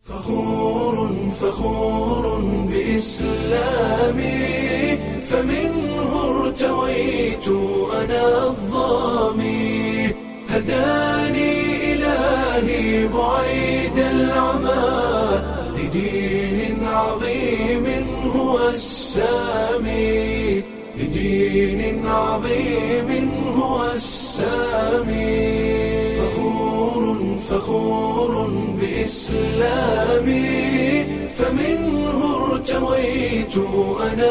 فخور فخور بإسلامي فمنه ارتويت أنا الظامي هداني إلهي بعيد العمى لدين عظيم هو السامي لدين عظيم هو السامي فخور فخور بإسلامي فمنه ارتويت أنا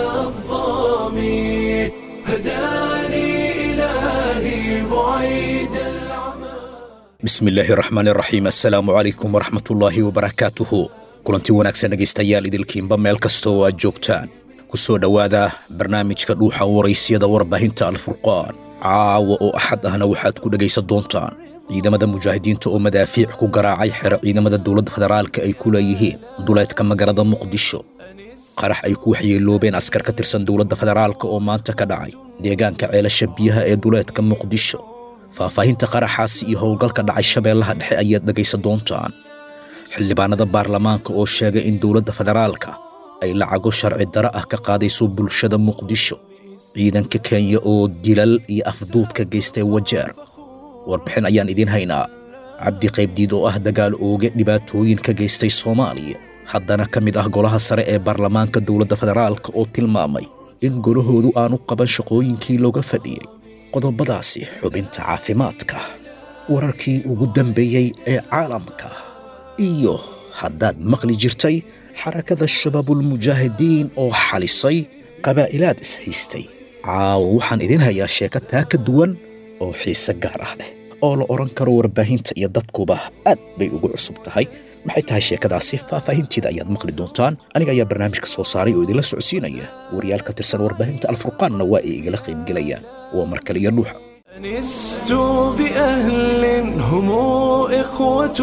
الظامي هداني إلهي بعيد العمى bismi illaahi raxmaan raxiim assalaamu calaykum waraxmatullaahi wabarakaatuhu kulanti wanaagsan dhegaystayaal idilkiinba meel kasta oo aad joogtaan ku soo dhowaada barnaamijka dhuuxa waraysyada warbaahinta alfurqaan caawa oo axad ahna waxaad ku dhegaysan doontaan ciidamada mujaahidiinta oo madaafiic ku garaacay xero ciidamada dowladda federaalka ay ku leeyihiin duleedka magaalada muqdisho qarax ay ku waxyeeloobeen askar ka tirsan dowladda federaalka oo maanta ka dhacay deegaanka ceelasha biyaha ee duleedka muqdisho faahfaahinta qaraxaasi iyo howlgalka dhacay shabeellaha dhexe ayaad dhegaysan doontaan xildhibaanada baarlamaanka oo sheegay in dowladda federaalka ay lacago sharci daro ah ka qaadayso bulshada muqdisho ciidanka kenya oo dilal iyo afduubka geystay wajeer warbixin ayaan idiin haynaa cabdi qaybdiid oo ah dagaal ooge dhibaatooyin ka geystay soomaaliya haddana ka mid ah golaha sare ee baarlamaanka dowladda federaalka oo tilmaamay in golahoodu aanu qaban shaqooyinkii looga fadhiyey qodobadaasi xubinta caafimaadka wararkii ugu dambeeyey ee caalamka iyo haddaad maqli jirtay xarakada shabaabulmujaahidiin oo xalisay qabaa'ilaad is-haystay caawa waxaan idiin hayaa sheeko taa ka duwan oo xiise gaar ah leh oo la odhan karo warbaahinta iyo dadkuba aad bay ugu cusub tahay maxay tahay sheekadaasi faahfaahinteeda ayaad maqli doontaan aniga ayaa barnaamijka soo saaray oo idinla socodsiinaya wariyaal ka tirsan warbaahinta alfurqaanna waa ay igala qaybgelayaan waa mar kale iyo dhuuxa أنست بأهل هم إخوة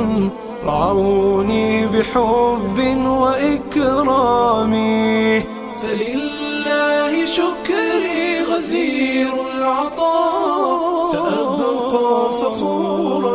رعوني بحب وإكرام فلله شكري غزير العطاء سأبقى فخورا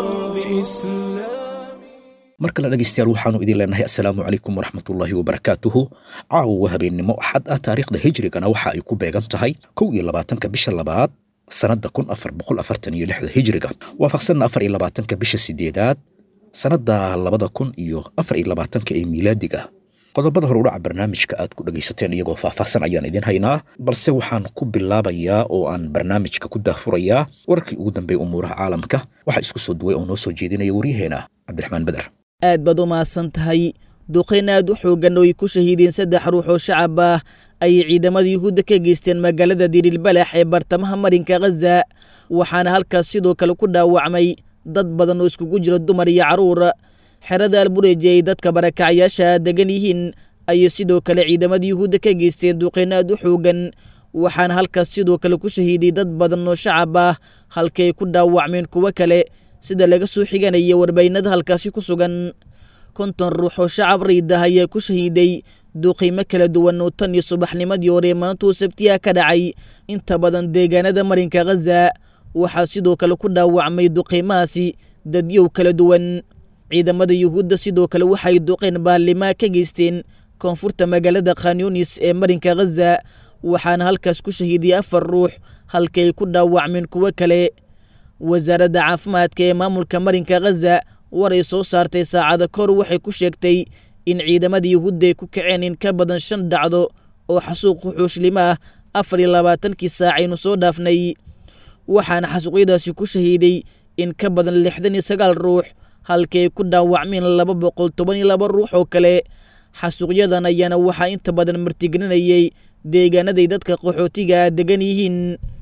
بإسلامي mar kale dhegaystayaal waxaanu idin leenahay assalaamu calaykum waraxmatullaahi wabarakaatuhu caawa waa habeennimo axad ah taariikhda hijrigana waxa ay ku beegan tahay kow iyo labaatanka bisha labaad sannadda kun afar boqol afartan iyo lixda hijriga waafaqsanna afar iyo labaatanka bisha sideedaad sannadda labada kun iyo afar iyo labaatanka ee miilaadiga qodobada horudhaca barnaamijka aad ku dhegaysateen iyagoo faahfaahsan ayaan idin haynaa balse waxaan ku bilaabayaa oo aan barnaamijka ku daahfurayaa wararkii ugu dambeeya umuuraha caalamka waxaa isku soo duway oo noo soo jeedinaya waryaheena cabdiraxmaan beder aad baad u mahadsan tahay duqayn aad u xooggan oo ay ku shahiideen saddex ruux oo shacab ah ayay ciidamada yuhuudda ka geysteen magaalada dirilbalax ee bartamaha marinka khaza waxaana halkaas sidoo kale ku dhaawacmay dad badan oo iskugu jira dumar iyo carruur xerada albureji ay dadka barakacayaasha degan yihiin ayay sidoo kale ciidamada yuhuudda ka geysteen duqayn aad u xooggan waxaana halkaas sidoo kale ku shahiiday dad badan oo shacab ah halkii ay ku dhaawacmeen kuwo kale sida laga soo xiganaya warbaynada halkaasi ku sugan konton ruux oo shacab riidah ayaa ku shahiiday duuqiimo kala duwan oo tan iyo subaxnimadii hore maantuu sabtiya ka dhacay inta badan deegaanada marinka khaza waxaa sidoo kale ku dhaawacmay duqiimahaasi dadyow kala duwan ciidamada yuhuudda sidoo kale waxay duqeen baarlimaa ka geysteen koonfurta magaalada khanyunis ee marinka khaza waxaana halkaas ku shahiiday afar ruux halkii ay ku dhaawacmeen kuwo kale wasaaradda caafimaadka ee maamulka marinka khaza war ay soo saartay saacada kahor waxay ku sheegtay in ciidamada yuhuudda ay ku kaceen in ka badan shan dhacdo oo xasuuq xuxuushlimo ah afar iyo labaatankii saacaynu soo dhaafnay waxaana xasuuqyadaasi ku shahiiday in ka badan lixdan iyo sagaal ruux halkii ay ku dhaawacmeen laba boqol toban iyo laba ruux oo kale xasuuqyadan ayaana waxaa inta badan martigelinayay deegaanaday dadka qaxootiga degan yihiin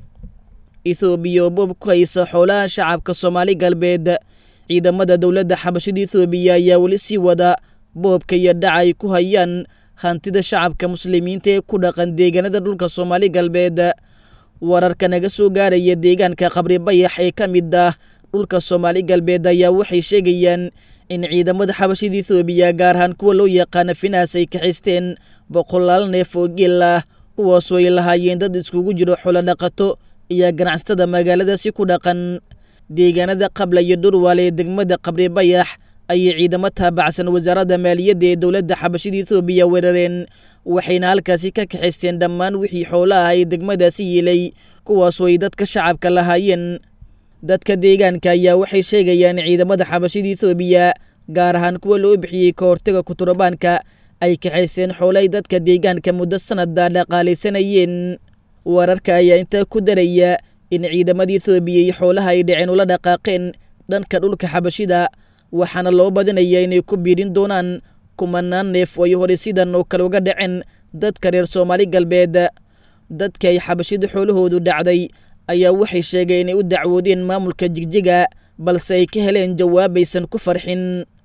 ethoobiya oo boob ku haysa xoolaha shacabka soomaali galbeed ciidamada dowladda xabashada ethoobiya ayaa weli sii wada boobka iyo dhaca ay ku hayaan hantida shacabka muslimiinta ee ku dhaqan deegaanada dhulka soomaali galbeed wararka naga soo gaaraya deegaanka qabri bayax ee ka mid ah dhulka soomaali galbeed ayaa waxay sheegayaan in ciidamada xabashada ethoobiya gaar ahaan kuwa loo yaqaana finaas ay kaxaysteen boqolaal neef oo geel ah kuwaasoo ay lahaayeen dad iskugu jiro xolo dhaqato iyo ganacsatada magaaladaasi ku dhaqan deegaanada qabla iyo dhurwaale ee degmada qabri bayax ayay ciidamo taabacsan wasaaradda maaliyadda ee dowladda xabashida ethoobiya weerareen waxayna halkaasi ka kaxaysteen dhammaan wixii xoolaha ay degmadaasi yiilay kuwaasoo ay dadka shacabka lahaayeen dadka deegaanka ayaa waxay sheegayaan ciidamada xabashida ethoobiya gaar ahaan kuwa loo bixiyey ka hortaga kuturabaanka ay kaxayseen xoolay dadka deegaanka muddo sanada dhaqaalaysanayeen wararka ayaa intaa ku daraya in ciidamada ethoobiya iyo xoolaha ay dhaceen ula dhaqaaqeen dhanka dhulka xabashida waxaana loo badinayaa inay ku biidhin doonaan kumanaan neef oo ay hore sidan oo kale uga dhaceen dadka reer soomaali galbeed dadka ay xabashida xoolahoodu dhacday ayaa waxay sheegeen inay u dacwoodeen maamulka jigjiga balse ay ka heleen jawaabaysan ku farxin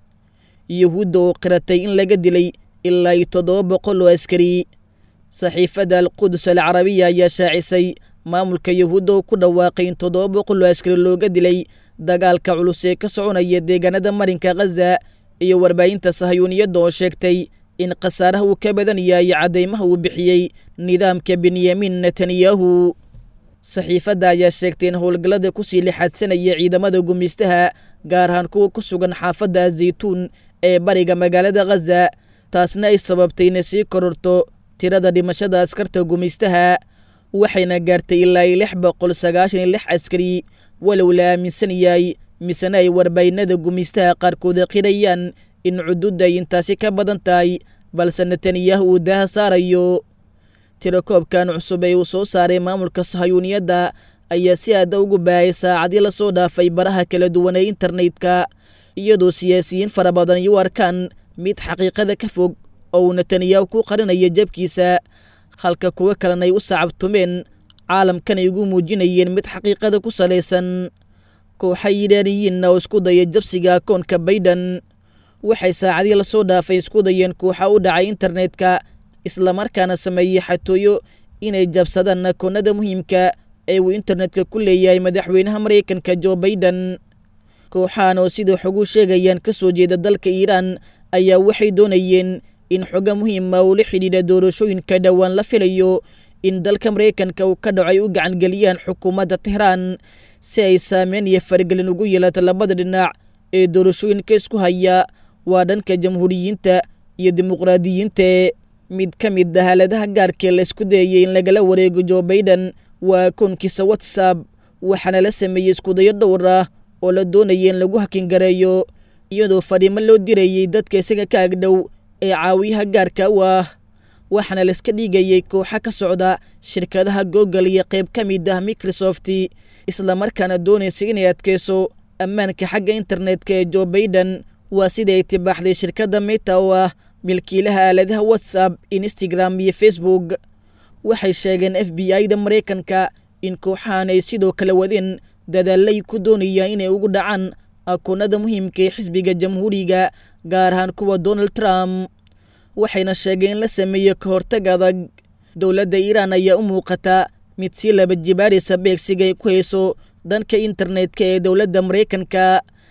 yuhuudda oo qiratay in laga dilay ilaa iyo toddoba boqol oo askari saxiifadda alqudus alcarabiya ayaa shaacisay maamulka yuhuudda oo ku dhawaaqay in toddoba boqol oo askari looga dilay dagaalka culus ee ka soconaya deegaanada marinka khaza iyo warbaahinta sahayuuniyadda oo sheegtay in khasaaraha uu ka badan yahay caddaymaha uu bixiyey nidaamka benyamin netanyahu saxiifadda ayaa sheegtay in howlgallada kusii lixaadsanaya ciidamada gumaystaha gaar ahaan kuwa ku sugan xaafadda zaytuun ee bariga magaalada khaza taasna ay sababtay inay sii kororto tirada dhimashada askarta gumaystaha waxayna gaartay ilaa iyo lix boqol sagaashan iyo lix askari walow la aaminsan yahay misena ay warbaahinada gumaystaha qaarkooda qirayaan in cududda ay intaasi ka badan tahay balse netanyahu uu daaha saarayo tirakoobkan cusub ee uu soo saaray maamulka sahayuuniyadda ayaa si aada ugu baahayay saacadii lasoo dhaafay baraha kala duwan ee internetka iyadoo siyaasiyiin fara badan ay u arkaan mid xaqiiqada ka fog oo uu netanyahu ku qarinayo jabkiisa halka kuwo kalena ay u sacabtumeen caalamkan ay ugu muujinayeen mid xaqiiqada ku salaysan kooxa yidhaaniyiinna oo isku daya jabsiga akoonka bayden waxay saacadii lasoo dhaafay isku dayeen kooxa u dhacay internetka islamarkaana sameeyey xatooyo inay jabsadaan akoonada muhiimka ee uu internetka ku leeyahay madaxweynaha maraykanka jo baiden kooxahan oo sida xogu sheegayaan ka soo jeeda dalka iiraan ayaa waxay doonayeen in xogo muhiima uu la xidhiidha doorashooyinka dhowaan la filayo in dalka maraykanka uu ka dhaco ay u gacangeliyaan xukuumadda tehraan si ay saameyn iyo faragelin ugu yeelato labada dhinac ee doorashooyinka isku haya waa dhanka jamhuuriyiinta iyo dimuqraadiyiinta mid ka mid ah haaladaha gaarkee la isku dayayay in lagala wareego jo baiden waa akoonkiisa whatsapp waxaana la sameeyey iskudayo dhowr ah oo la doonaya in lagu hakingareeyo iyadoo fadhiimo loo dirayey dadka isaga ka agdhow ee caawiyaha gaarka u ah waxaana laiska dhigayay kooxa ka socda shirkadaha google iyo qayb ka mid ah microsoft islamarkaana doonaysa inay adkeyso ammaanka xagga internetka ee jo baiden waa sidai ay tibaaxday shirkadda meta oo ah milkiilaha aaladaha whatsapp instagram iyo facebook waxay sheegeen f b i da maraykanka in kooxahan ay sidoo kale wadeen dadaalay ku doonayaan inay ugu dhacaan akoonada muhiimka ee xisbiga jamhuuriga gaar ahaan kuwa donald trump waxayna sheegeen in la sameeyo ka hortag adag dowladda iiraan ayaa u muuqata mid sii laba jibaaraysa beegsiga ay ku hayso dhanka internetka ee dowladda maraykanka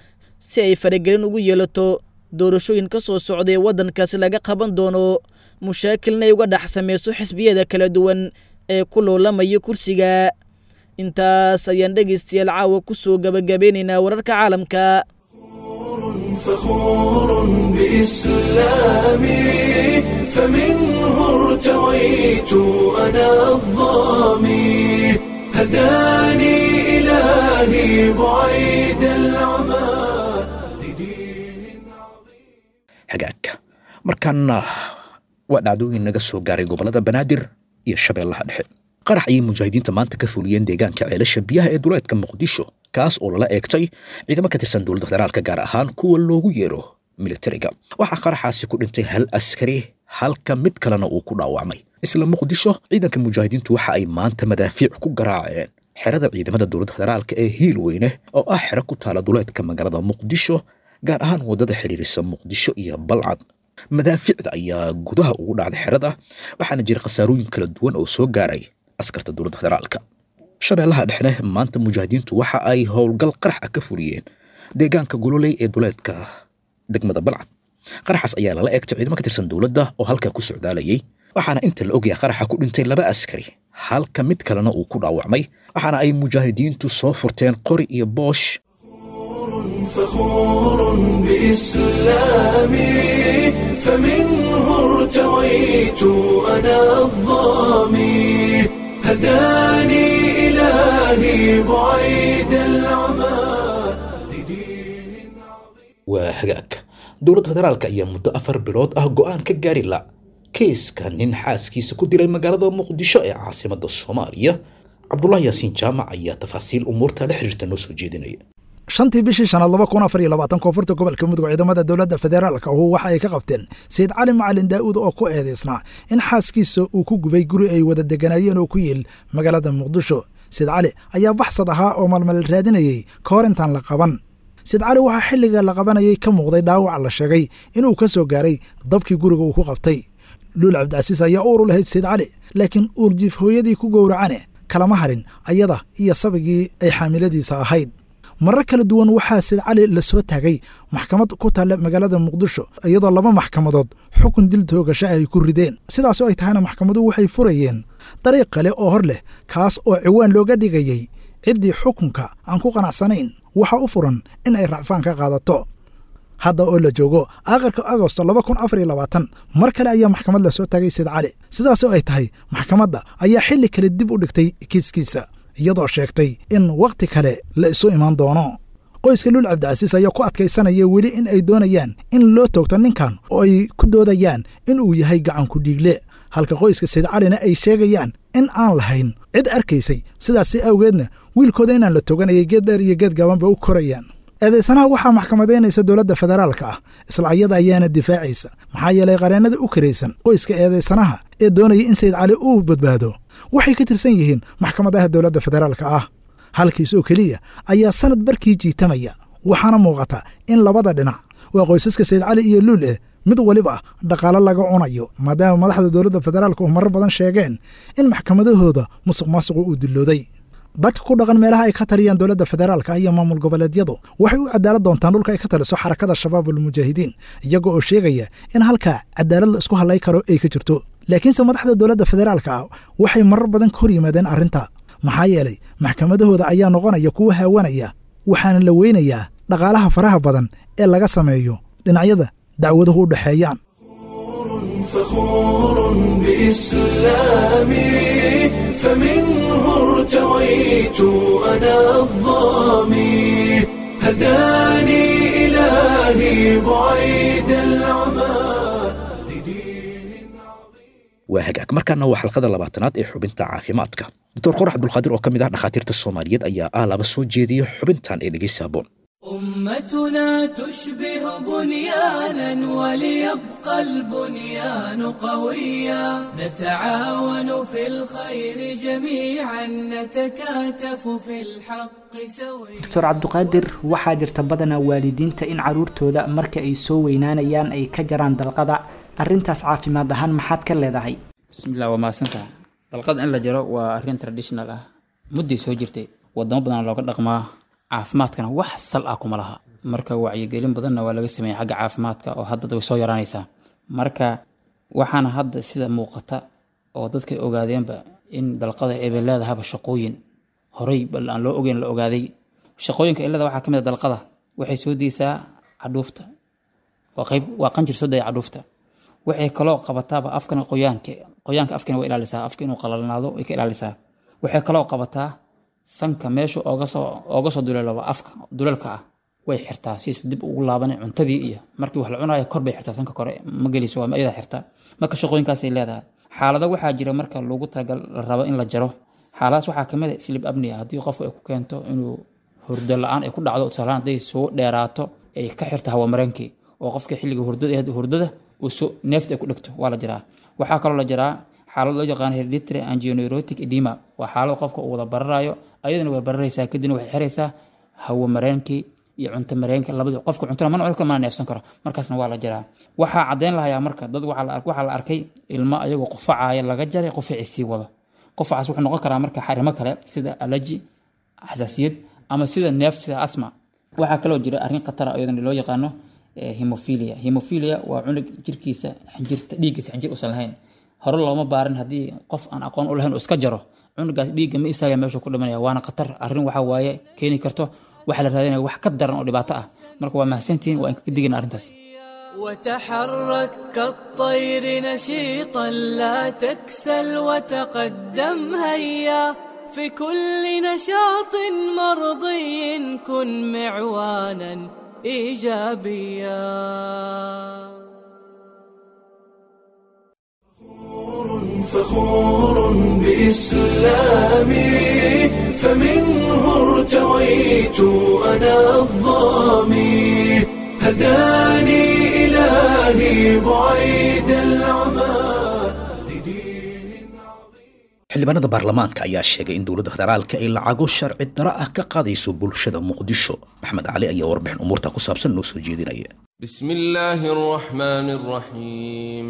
si ay faragelin ugu yeelato doorashooyin ka soo socda ee waddankaasi laga qaban doono mushaakilna ay uga dhex sameyso xisbiyada kala duwan ee ku loolamaya kursiga intaas ayaan dhegaystayaal caawa ku soo gabagabeynaynaa wararka caalamka فخور بإسلامي فمنه ارتويت أنا الظامي هداني إلهي بعيد العمى لدين عظيم hagaagka markaana waa dhacdooyin naga soo gaaray gobollada banaadir iyo shabeellaha dhexe qarax ayay mujaahidiinta maanta ka fuliyeen deegaanka ceelasha biyaha ee duleedka muqdisho kaas oo lala eegtay ciidamo ka tirsan dowladda federaalka gaar ahaan kuwa loogu yeero militariga waxaa qaraxaasi ku dhintay hal askari halka mid kalena uu ku dhaawacmay isla muqdisho ciidanka mujaahidiintu waxa ay maanta madaafiic ku garaaceen xerada ciidamada dowladda federaalka ee hiil weyne oo ah xero ku taala duleedka magaalada muqdisho gaar ahaan waddada xiriirisa muqdisho iyo balcad madaafiicda ayaa gudaha ugu dhacday xerada waxaana jira khasaarooyin kala duwan oo soo gaaray askarta dowladda federaalka shabeellaha dhexne maanta mujaahidiintu waxa ay howlgal qarax ah ka fuliyeen deegaanka gololey ee duleedka degmada balcad qaraxaas ayaa lala eegtay ciidamo ka tirsan dowladda oo halkaa ku socdaalayay waxaana inta la ogyahay qaraxa ku dhintay laba askari halka mid kalena uu ku dhaawacmay waxaana ay mujaahidiintu soo furteen qori iyo boosh فخور بإسلامي فمنه ارتويت أنا الظامي هداني إلهي بعيد العمى لدين waa hagaag dowladda federaalka ayaa muddo afar bilood ah go-aan ka gaari la keiska nin xaaskiisa ku dilay magaalada muqdisho ee caasimada soomaaliya cabdulaahi yaasiin jaamac ayaa tafaasiil umuurta la xiriirta noo soo jeedinaya shantii bishii shanaad laba kun afar iyo labaatan koonfurta gobolka mudug ciidamada dowladda federaalka ahu waxa ay ka qabteen sayid cali macalin daa'uud oo ku eedaysnaa in xaaskiisa uu ku gubay guri ay wada deganaayeen oo ku yiil magaalada muqdisho sayid cali ayaa baxsad ahaa oo malmal raadinayey ka hor intaan la qaban sayid cali waxaa xilliga la qabanayay ka muuqday dhaawac la sheegay inuu ka soo gaaray dabkii guriga uu ku qabtay luul cabdicasiis ayaa uur u lahayd sayid cali laakiin uurjiif hooyadii ku gowracane kalama harin ayada iyo sabigii ay xaamiladiisa ahayd marar kala duwan waxaa sayid cali la soo taagay maxkamad ku taalla magaalada muqdisho iyadoo laba maxkamadood xukun dil toogasho ay ku rideen sidaasoo ay tahayna maxkamaduhu waxay furayeen dariiq kale oo hor leh kaas oo ciwaan looga dhigayey ciddii xukunka aan ku qanacsanayn waxa u furan in ay racfaan ka qaadato hadda oo la joogo aakhirka agosto laba kun afar iyo labaatan mar kale ayaa maxkamad la soo taagay sayid cali sidaasoo ay tahay maxkamadda ayaa xilli kale dib u dhigtay kiiskiisa iyadoo sheegtay in wakhti kale la isu imaan doono qoyska luul cabdicasiis ayaa ku adkaysanaya weli in ay doonayaan in loo toogto ninkan oo ay ku doodayaan in uu yahay gacanku dhiigle halka qoyska sayid calina ay sheegayaan in aan lahayn cid arkaysay sidaasi awgeedna wiilkooda inaan la tooganayay geed dheer iyo geed gaabanba u korayaan eedaysanaha waxaa maxkamadaynaysa dowladda federaalka ah isla ayada ayaana difaacaysa maxaa yeelay qareennada u karaysan qoyska eedaysanaha ee doonaya in sayid cali uu badbaado waxay ka tirsan yihiin maxkamadaha dowladda federaalka ah halkiis oo keliya ayaa sanad barkii jiitamaya waxaana muuqata in labada dhinac waa qoysaska sayid cali iyo luul eh mid waliba dhaqaalo laga cunayo maadaama madaxda dowladda federaalka uu marar badan sheegeen in maxkamadahooda musuq maasuqu uu dillooday dadka ku dhaqan meelaha ay ka taliyaan dowladda federaalka iyo maamul goboleedyadu waxay u cadaalad doontaan dhulka ay ka taliso xarakada shabaabulmujaahidiin iyaga oo sheegaya in halkaa cadaalad la isku hadlay karo ay ka jirto laakiinse madaxda dowladda federaalka ah waxay marar badan ka hor yimaadeen arrinta maxaa yeelay maxkamadahooda ayaa noqonaya kuwa haawanaya waxaana la weynayaa dhaqaalaha faraha badan ee laga sameeyo dhinacyada dacwaduhu u dhexeeyaan فخور بإسلامي فمنه ارتويت أنا الظامي هداني إلهي بعيد العمى لدين waa hagaag markaana waa xalqada labaatanaad ee xubinta caafimaadka doctor qorax abdulqaadir oo ka mid ah dhakhaatiirta soomaaliyeed ayaa ah laba soo jeediya xubintan ee dhegeysa haboon أمتنا تشبه بنيانا وليبقى البنيان قويا نتعاون في الخير جميعا نتكاتف في الحق سويا doctor cabduqaadir waxaa jirta badanaa waalidiinta in caruurtooda marka ay soo weynaanayaan ay ka jaraan dalqada arrintaas caafimaad ahaan maxaad ka leedahay bismillah waa mahadsantaha dalqad in la jaro waa arrin traditional ah mudday soo jirtay wadamo badan looga dhaqmaa caafimaadkana wax sal ah kuma laha marka wacyigelin badanna waa laga sameeyay xagga caafimaadka oo hadda way soo yaraanaysaa marka waxaana hadda sida muuqata oo dadka ogaadeenba in dalqada ay bay leedahaba shaqooyin horey bal aan loo ogeyn la ogaaday shaqooyinka ilada waxaa ka mid a dalqada waxay soo deysaa cadhuufta waa qayb waa qanjir soo daya cadhuufta waxay kaloo qabataaba afkana qoyaanka qoyaanka afkana way ilaalisaa afka inuu qalalnaado way ka ilaalisaa waxay kaloo qabataa sanka meesha ooga soo ooga soo duleelaba afka duleelka ah way xirtaa siis dib ugu laaban cuntadii iyo markii wax la cunayo kor bay xirtaa sanka kore ma geliso waa iyada xirta marka shaqooyinkaasay leedahay xaalado waxaa jira marka loogu tagal la rabo in la jaro xaaladaas waxaa kamid a slib abnia haddii qofku ay ku keento inuu hurdo la-aan ay ku dhacdo tusaalahaan hadday soo dheeraato ay ka xirto hawamareenkii oo qofka xilliga hurdada hurdada uu soo neefta ay ku dhegto waa la jiraa waxaa kaloo la jiraa xaalad loo yaqaano hereditary angineurotic edema waa xaalad qofka uu wada bararayo ayadana way bararaysaa kadibna waxay xiraysaa hawo mareenkii iyo cunto mareenka labadi qofka cuntona mana cunka mana neefsan karo markaasna waa la jiraa waxaa caddeyn lahayaa marka dad waxaa la ar- waxaa la arkay ilmo ayagoo qufacaya laga jaray qufacii sii wado qufacaas wuxuu noqon karaa marka xarimo kale sida alaji xasaasiyad ama sida neef sida asma waxaa kaloo jira arrin khatara iyadana loo yaqaano eh, hemophilia hemophilia waa cunug jirkiisa xinjirta dhiiggiisa xinjir usan lahayn hore looma baarin haddii qof aan aqoon u lahayn uu iska jaro cunugaas dhiigga ma istaaga meeshuu ku dhimanaya waana khatar arrin waxa waaye keeni karto waxaa la raadinaya wax ka daran oo dhibaato ah marka waa mahadsantihiin waa inka digayna arrintaas وتحرك كالطير نشيطا لا تكسل وتقدم هيا في كل نشاط مرضي كن معوانا ايجابيا فخور بإسلامي فمنه ارتويت أنا الظامي هداني إلهي بعيد العمى لدين xildhibaanada baarlamaanka ayaa sheegay in dowladda federaalka ay lacago sharci daro ah ka qaadayso bulshada muqdisho maxamed cali ayaa warbixin umuurta ku saabsan noo soo jeedinaya بسم الله الرحمن الرحيم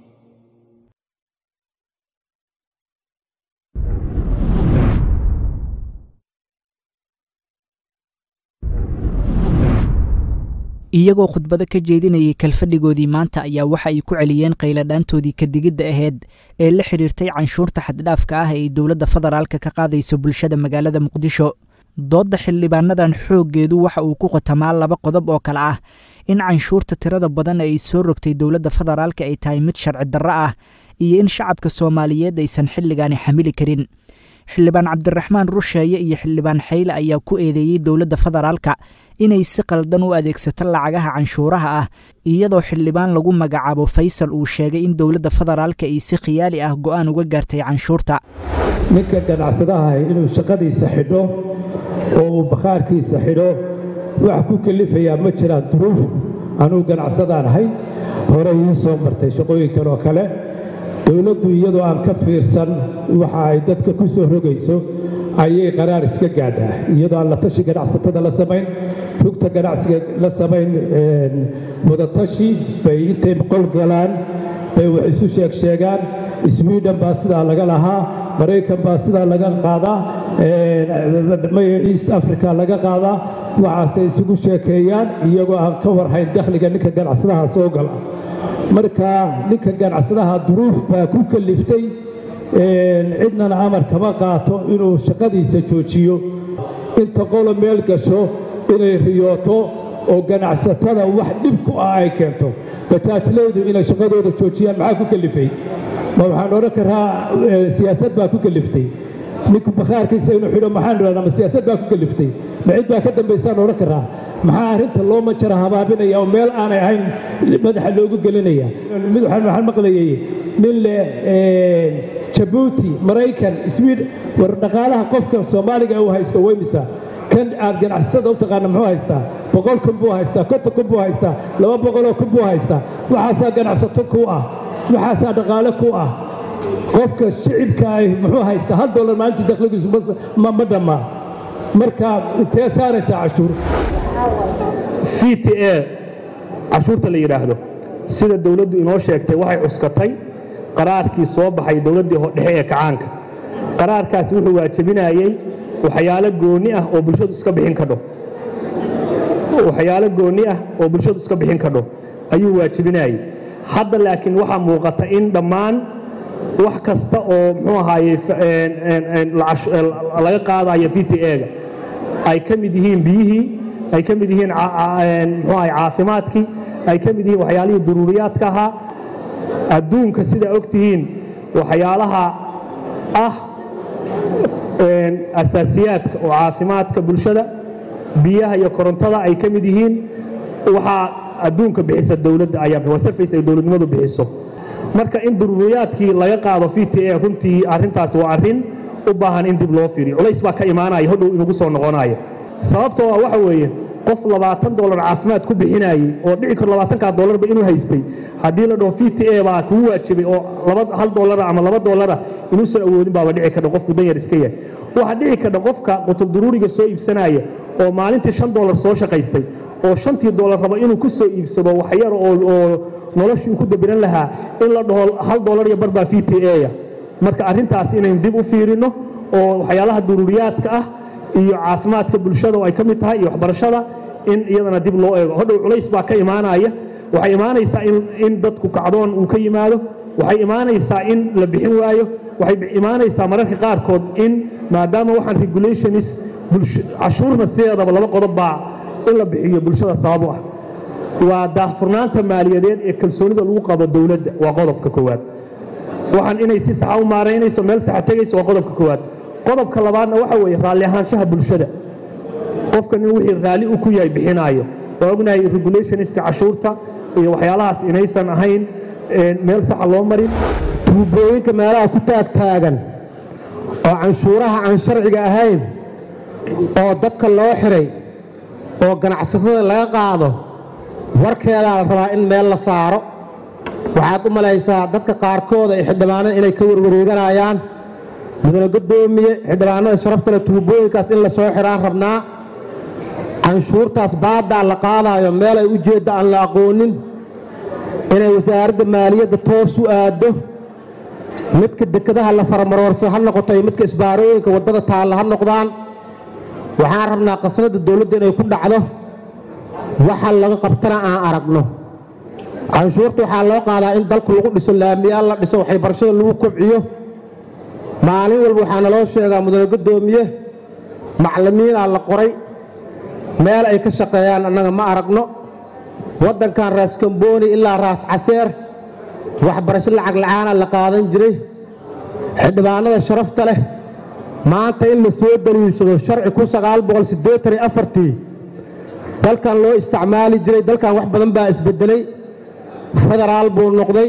iyagoo khudbado ka jeedinayay kalfadhigoodii maanta ayaa waxa ay ku celiyeen qayladhaantoodii kadigidda aheyd ee la xidhiirtay canshuurta xaddhaafka ah ee ay dowladda federaalka ka qaadayso bulshada magaalada muqdisho doodda xildhibaanadan xooggeedu waxa uu ku qotamaa laba qodob oo kale ah in canshuurta tirada badan ay soo rogtay dowladda federaalka ay tahay mid sharci darro ah iyo in shacabka soomaaliyeed aysan xilligaani xamili karin xildhibaan cabdiraxmaan rusheeye iyo xildhibaan xayle ayaa ku eedeeyey dowladda federaalka inay si qaldan u adeegsato lacagaha canshuuraha ah iyadoo xildhibaan lagu magacaabo faysal uu sheegay in dowladda federaalka ay si khiyaali ah go'aan uga gaartay canshuurta ninka ganacsadaha inuu shaqadiisa xidho oo uu bakhaarkiisa xidho wax ku kelifayaa ma jiraan duruuf anuu ganacsadaan ahay hore ii soo martay shaqooyinkan oo kale dowladdu iyadoo aan ka fiirsan waxa ay dadka ku soo rogayso ayay qaraar iska gaadhaa iyadoo aan la tashi ganacsatada la samayn rugta ganacsiga la samayn wadatashi bay intay qol galaan bay wax isu sheeg sheegaan sweden baa sidaa laga lahaa maraykan baa sidaa laga qaadaa east africa laga qaadaa waxaasay isugu sheekeeyaan iyagoo aan ka warhayn dakhliga ninka ganacsadaha soo gala marka ninka ganacsadaha duruuf baa ku kaliftay cidnana amar kama qaato inuu shaqadiisa joojiyo inta qolo meel gasho inay riyooto oo ganacsatada wax dhib ku ah ay keento bajaajleydu inay shaqadooda joojiyaan maxaa ku kalifay ma waxaan odhan karaa siyaasad baa ku kaliftay ninku bakhaarkiisa inuu xidho maxaan idhahdaa ma siyaasad baa ku kaliftay ma cid baa ka dambaysaan odhan karaa maxaa arrinta loo manjara habaabinaya oo meel aanay ahayn madaxa loogu gelinaya mid waxaan maqlayay nin leh jabuuti maraykan sweden war dhaqaalaha qofka soomaaliga uu haysto weymisa kan aad ganacsatada u taqaana muxuu haystaa boqol kun buu haystaa konton kun buu haystaa laba boqoloo kun buu haystaa waxaasaa ganacsato ku ah waxaasaa dhaqaale ku ah qofka shicibka ay muxuu haystaa hal dollar maalintii dakhligiisu ma dhammaa marka intee saaraysaa cashuur c t a cashuurta la yidhaahdo sida dowladdu inoo sheegtay waxay cuskatay qaraarkii soo baxay dowladdii dhexe ee kacaanka qaraarkaasi wuxuu waajabinayey waxyaalo goonni ah oo bulshadu iska bixin kadho waxyaalo goonni ah oo bulshadu iska bixin kadho ayuu waajabinayey hadda laakiin waxaa muuqata in dhammaan wax kasta oo muxuu ahaaye laga qaadayo v t a-ga ay ka mid yihiin biyihii ay ka mid yihiin muxuu ahay caafimaadkii ay ka mid yihiin waxyaalihii duruuriyaadka ahaa adduunka sidaa og tihiin waxyaalaha ah asaasiyaadka oo caafimaadka bulshada biyaha iyo korontada ay ka mid yihiin waxaa adduunka bixisa dowladda ayaa waa sarfays ay dowladnimadu bixiso marka in duruuriyaadkii laga qaado v t a runtii arrintaasi waa arrin u baahan in dib loo fiiriyo culays baa ka imaanaya hodhow inagu soo noqonaya sababtoo ah waxa weeye qof labaatan dollar caafimaad ku bixinayey oo dhici karo labaatankaa dollarba inuu haystay haddii la dhaho v t a baa kugu waajibay oo laba hal dollara ama laba dollara inuusan awoodin baaba dhici kadha qofku danyar iska yahay waxaa dhici kadha qofka qutulduruuriga soo iibsanaya oo maalintii shan dollar soo shaqaystay oo shantii dollar raba inuu ku soo iibsado waxyar oo noloshii ku dabiran lahaa in la dhaho hal dollar iyo bar baa v t a-ya marka arrintaas inaynu dib u fiirinno oo waxyaalaha duruuriyaadka ah iyo caafimaadka bulshada oo ay ka mid tahay iyo waxbarashada in iyadana dib loo eego hodhow culays baa ka imaanaya waxay imaanaysaa in dadku kacdoon uu ka yimaado waxay imaanaysaa in la bixin waayo waxay imaanaysaa mararka qaarkood in maadaama waxaan regulationis cashuurna sideedaba laba qodob baa in la bixiyo bulshada sabab u ah waa daahfurnaanta maaliyadeed ee kalsoonida lagu qabo dowladda waa qodobka koowaad waxaan inay si saxa u maaraynayso meel saxa tegayso waa qodobka koowaad qodobka labaadna waxa weeye raalli ahaanshaha bulshada qofkan in wixii raalli u ku yahay bixinaayo waa ognahay regulationska cashuurta iyo waxyaalahaas inaysan ahayn meel saxa loo marin tuubooyinka meelaha ku taagtaagan oo canshuuraha aan sharciga ahayn oo dadka loo xiray oo ganacsatada laga qaado warkeedaa la rabaa in meel la saaro waxaad u malaysaa dadka qaarkooda ee xildhibaanada inay ka warwareeganayaan mudane gadoomiye xildhibaanada sharaftale tuubooyinkaas in la soo xiraan rabnaa canshuurtaas baaddaa la qaadaayo meel ay ujeedda aan la aqoonin inay wasaaradda maaliyadda toos u aaddo midka dekadaha la faramaroorso ha noqoto iyo midka isbaarooyinka waddada taalla ha noqdaan waxaan rabnaa qasnadda dowladda inay ku dhacdo waxa laga qabtana aan aragno canshuurta waxaa loo qaadaa in dalku lagu dhiso laamiyaal la dhiso waxay barashada lagu kobciyo maalin walba waxaa naloo sheegaa mudane gadoomiye maclimiinaa la qoray meel ay ka shaqeeyaan annaga ma aragno waddankan raas kambooni ilaa raas caseer waxbarasho lacag la'aana la qaadan jiray xildhibaanada sharafta leh maanta in la soo daliilsado sharci ku sagaal boqol siddeetan iyo afartii dalkan loo isticmaali jiray dalkan wax badan baa isbeddelay federaal buu noqday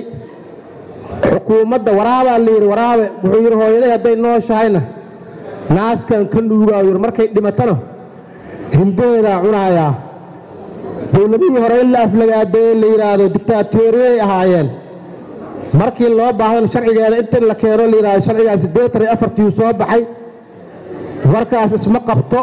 xukuumadda waraabaa la yidhi waraabe wuxuu yidhi hooyaday hadday nooshahayna naaskan ka nuugaa yidhi markay dhimatana himbaheedaa cunaayaa dowladihii hore in la aflagaadeeye la yidhaahdo dictaatoriyay ahaayeen markii loo baahdana sharcigeeda inta la keeno la yidhahdo sharcigaa siddeetan iyo afartiiu soo baxay warkaas isma qabto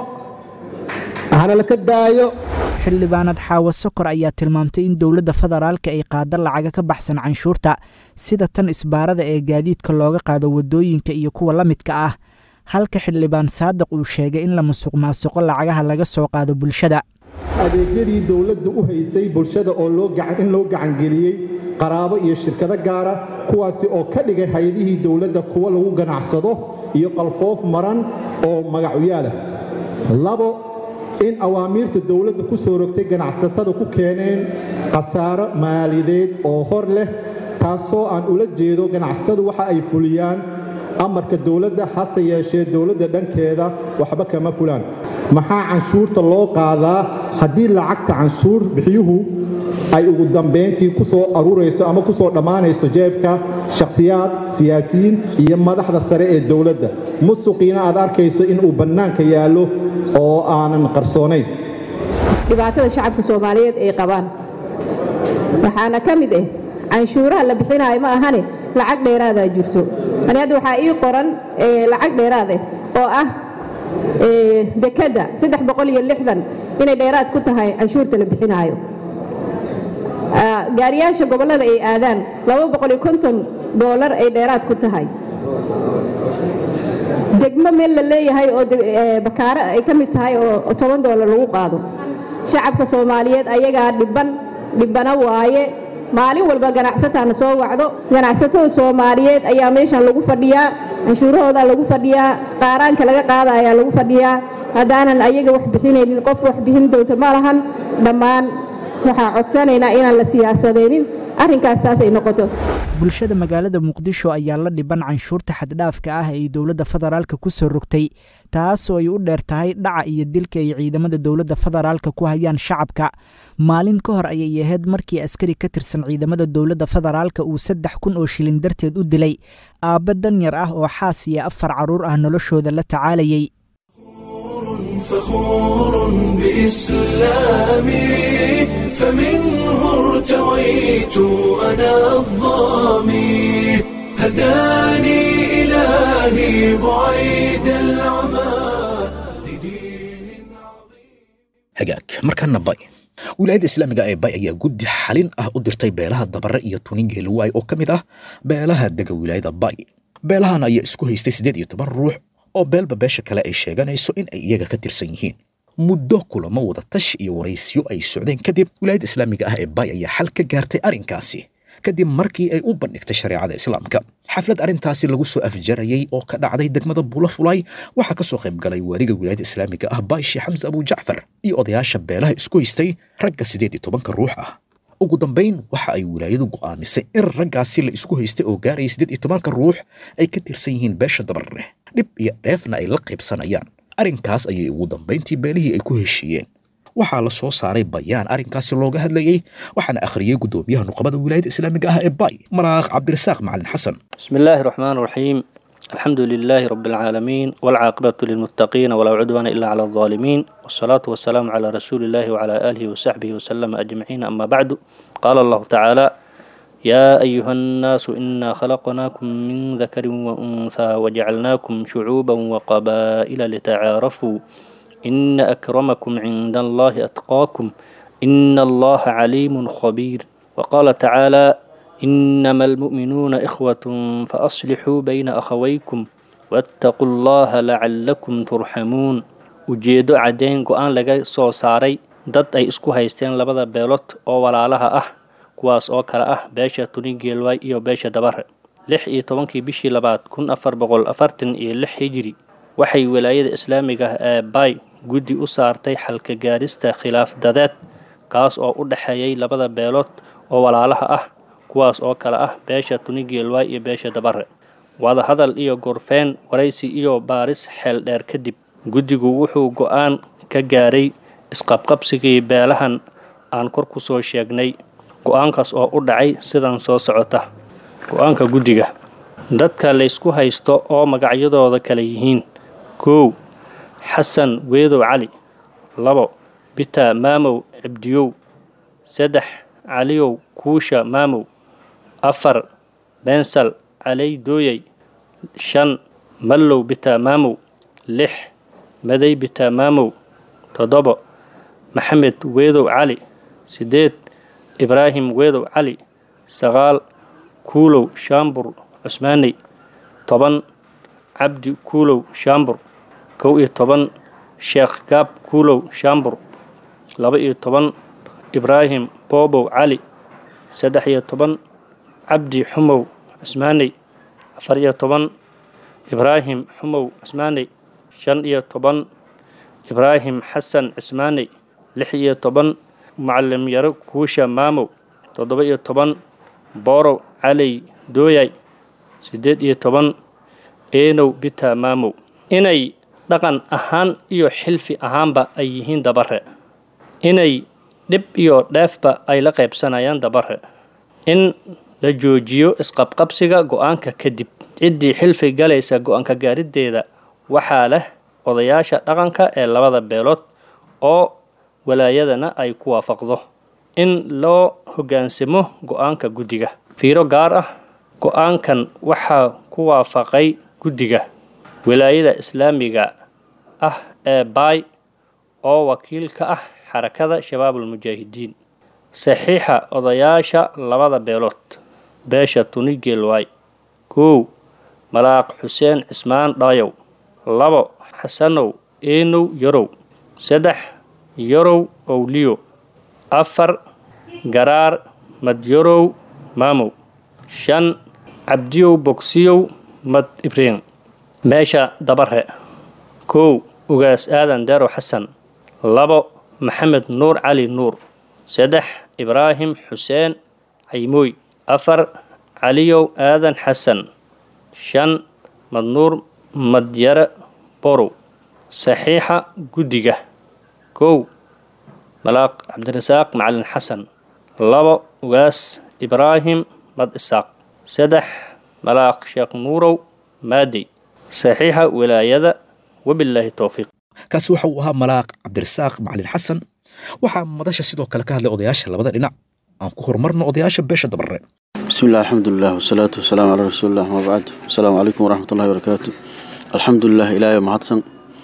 hana laka daayo xildhibaanad xaawo sokor ayaa tilmaamtay in dowladda federaalka ay qaado lacaga ka baxsan canshuurta sida tan isbaarada ee gaadiidka looga qaado waddooyinka iyo kuwa la midka ah halka xildhibaan saadiq uu sheegay in la musuq maasuqo lacagaha laga soo qaado bulshada adeegyadii dowladdu u haysay bulshada oo in loo gacangeliyey qaraabo iyo shirkado gaara kuwaasi oo ka dhigay hay-adihii dowladda kuwo lagu ganacsado iyo qalfoof maran oo magacuyaalah labo in awaamiirta dowladda ku soo rogtay ganacsatada ku keeneen khasaaro maaliyadeed oo hor leh taasoo aan ula jeedo ganacsatadu waxa ay fuliyaan amarka dowladda hase yeeshee dowladda dhankeeda waxba kama fulaan maxaa canshuurta loo qaadaa haddii lacagta canshuur bixiyuhu ay ugu dambayntii ku soo aruurayso ama ku soo dhammaanayso jeebka shakhsiyaad siyaasiyiin iyo madaxda sare ee dowladda musuqiina aad arkayso inuu bannaanka yaallo oo aanan qarsoonayn dhibaatada shacabka soomaaliyeed ay qabaan waxaana ka mid ah canshuuraha la bixinaayo ma ahane lacag dheeraadaa jirto ani hadda waxaa ii qoran lacag dheeraad ah oo ah dekadda saddex boqol iyo lixdan inay dheeraad ku tahay canshuurta la bixinaayo gaariyaasha gobollada ay aadaan laba boqol iyo konton doolar ay dheeraad ku tahay degmo meel la leeyahay oo bakaaro ay ka mid tahay oo toban doolar lagu qaado shacabka soomaaliyeed ayagaa dhibban dhibbana waaye maalin walba ganacsataana soo wacdo ganacsatada soomaaliyeed ayaa meeshan lagu fadhiyaa canshuurahoodaa lagu fadhiyaa qaaraanka laga qaada ayaa lagu fadhiyaa haddaanan ayaga wax bixinaynin qof wax bixin doonta ma lahan dhammaan waxaa codsanaynaa inaan la siyaasadeynin arrinkaas saasay noqoto bulshada magaalada muqdisho ayaa la dhiban canshuurta xaddhaafka ah ay dowladda federaalka ku soo rogtay taasoo ay u dheer tahay dhaca iyo dilka ay ciidamada dowladda federaalka ku hayaan shacabka maalin ka hor ayay ahayd markii askari ka tirsan ciidamada dowladda federaalka uu saddex kun oo shilin darteed u dilay aabba danyar ah oo xaas iyo afar carruur ah noloshooda la tacaalayay فخور بإسلامي فمنه ارتويت أنا الظامي هداني إلهي بعيد العمى hagaag markaana bay wilaayadda islaamiga ee bay ayaa guddi xalin ah u dirtay beelaha dabare iyo tuningeeluwaay oo ka mid ah beelaha dega wilaayada bay beelahan ayaa isku haystay siddeed iyo toban ruux oo beelba beesha kale ay sheeganayso in ay iyaga ka tirsan yihiin muddo kulamo wada tash iyo waraysyo ay socdeen kadib wilaayadda islaamiga ah ee bay ayaa xal ka gaartay arrinkaasi kadib markii ay u bandhigtay shareecada islaamka xaflad arrintaasi lagu soo afjarayay oo ka dhacday degmada bulafulay waxaa ka soo qayb galay waaliga wilaayada islaamiga ah baashi xamse abujacfar iyo odayaasha beelaha isku haystay ragga siddeed iyo tobanka ruux ah ugu dambayn waxa ay wilaayadu go'aamisay in raggaasi la isku haystay oo gaaraya siddeed iyo tobanka ruux ay ka tirsan yihiin beesha dabarre dhib iyo dheefna ay la qaybsanayaan arrinkaas ayay ugu dambayntii beelihii ay ku heshiiyeen waxaa la soo saaray bayaan arrinkaasi looga hadlayey waxaana akhriyey guddoomiyaha nuqabada wilaayada islaamiga ah ee bay maraaq cabdirasaaq macalin xasan بسم الله الرحمن الرحيم الحمد لله رب العالمين والعاقبة للمتقين ولا عدوان إلا على الظالمين والصلاة والسلام على رسول الله وعلى آله وصحبه وسلم أجمعين أما بعد قال الله تعالى يا أيها الناس إنا خلقناكم من ذكر وأنثى وجعلناكم شعوبا وقبائل لتعارفوا إن أكرمكم عند الله أتقاكم إن الله عليم خبير وقال تعالى إنما المؤمنون إخوة فأصلحوا بين أخويكم واتقوا الله لعلكم ترحمون ujeedo caddayn go-aan laga soo saaray dad ay isku haysteen labada beelood oo walaalaha ah kuwaas oo kale ah beesha tunigeelwaay iyo beesha dabare lix iyo tobankii bishii labaad kun afar boqol afartan iyo lix hijiri waxay wilaayada islaamiga ah ee bay guddi u saartay xalka gaarista khilaaf dadeed kaas oo u dhexeeyay labada beelood oo walaalaha ah kuwaas oo kale ah beesha tunigeelwaay iyo beesha dabare wadahadal iyo gorfeen waraysi iyo baaris xeel dheer kadib guddigu wuxuu go-aan ka gaaray isqabqabsigii beelahan aan kor ku soo sheegnay go-aankaas oo u dhacay sidan soo socota go-aanka guddiga dadka laysku haysto oo magacyadooda kale yihiin kow xasan weedow cali labo bita maamow cibdiyow saddex caliyow kuusha maamow afar bensal caley dooyay shan mallow bita maamow lix maday bita maamow toddobo maxamed weedow cali siddeed ibraahim weedow cali sagaal kuulow shaambur cusmaaney toban cabdi kuulow shaambur kow iyo toban sheekh gaab kuulow shaambur laba iyo toban ibraahim boobow cali saddex iyo toban cabdi xumow cusmaaney afar iyo toban ibraahim xumow cusmaaney shan iyo toban ibraahim xasan cismaaney lix iyo toban mucalim yaro kuusha maamow toddoba iyo toban boorow caley dooyay siddeed iyo toban eenow bita maamow inay dhaqan ahaan iyo xilfi ahaanba ay yihiin dabare inay dhib iyo dheefba ay la qaybsanayaan dabare in la joojiyo isqabqabsiga go-aanka kadib ciddii xilfi galaysa go-aanka gaariddeeda waxaa leh odayaasha dhaqanka ee labada beelood oo walaayadana ay ku waafaqdo in loo hoggaansamo go-aanka guddiga fiiro gaar ah go-aankan waxaa ku waafaqay guddiga wilaayada islaamiga ah ee baay oo wakiil ka ah xarakada shabaabulmujaahidiin saxiixa odayaasha labada beelood beesha tunigeelwaay kow malaaq xuseen cismaan dhaayow labo xasanow eenow yarow saddex yarow owliyo afar garaar madyarow maamow shan cabdiyow bogsiyow mad ibriin beesha dabare kow ugaas aadan deerow xasan labo maxamed nuur cali nuur saddex ibraahim xuseen caymooy afar caliyow aadan xasan shan madnuur madyare borow saxiixa guddiga kow malaaq cabdirasaaq macalin xasan labo ugaas ibraahim mad isaaq saddex malaaq sheekh nuurow maadey saxiixa wilaayada wabilaahi towfiiq kaasi waxa uu ahaa malaaq cabdirasaaq macalin xasan waxaa madasha sidoo kale ka hadlay odayaasha labada dhinac aan ku horumarno odayaasha beesha dabarre بسم الله الحمد لله والصلاة والسلام على رسول الله وما بعد السلام عليكم ورحمة الله وبركاته الحمد لله إلهي mahadsan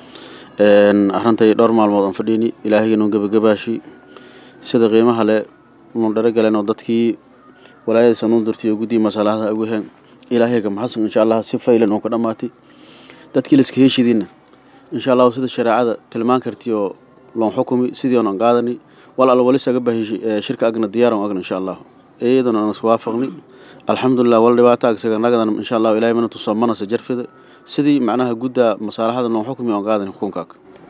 arintay dhowr maalmood aan fadhiini ilaahayganon gebagabaashi sida qiimaha le nun dharagaleen oo dadkii walaayadiisa nuun dirtay oo guddii masaalahda ugu heen ilaahayga maxadsan insha allah si faylan oo ka dhammaatay dadkii liska heshidiinna insha allahu sida shareecada tilmaan karti oo loon xukumi sidii oonan qaadani wal al walisaga bahi shirka agna diyaaran agna insha allahu iyadana aan iswaafaqni alxamdulilah wal dhibaato agsaga nagadan insha allahu ilahay mana tusaa mana se jarfida sidii macnaha gudda masaalaxada noo xukmi oon qaadan xukunkaak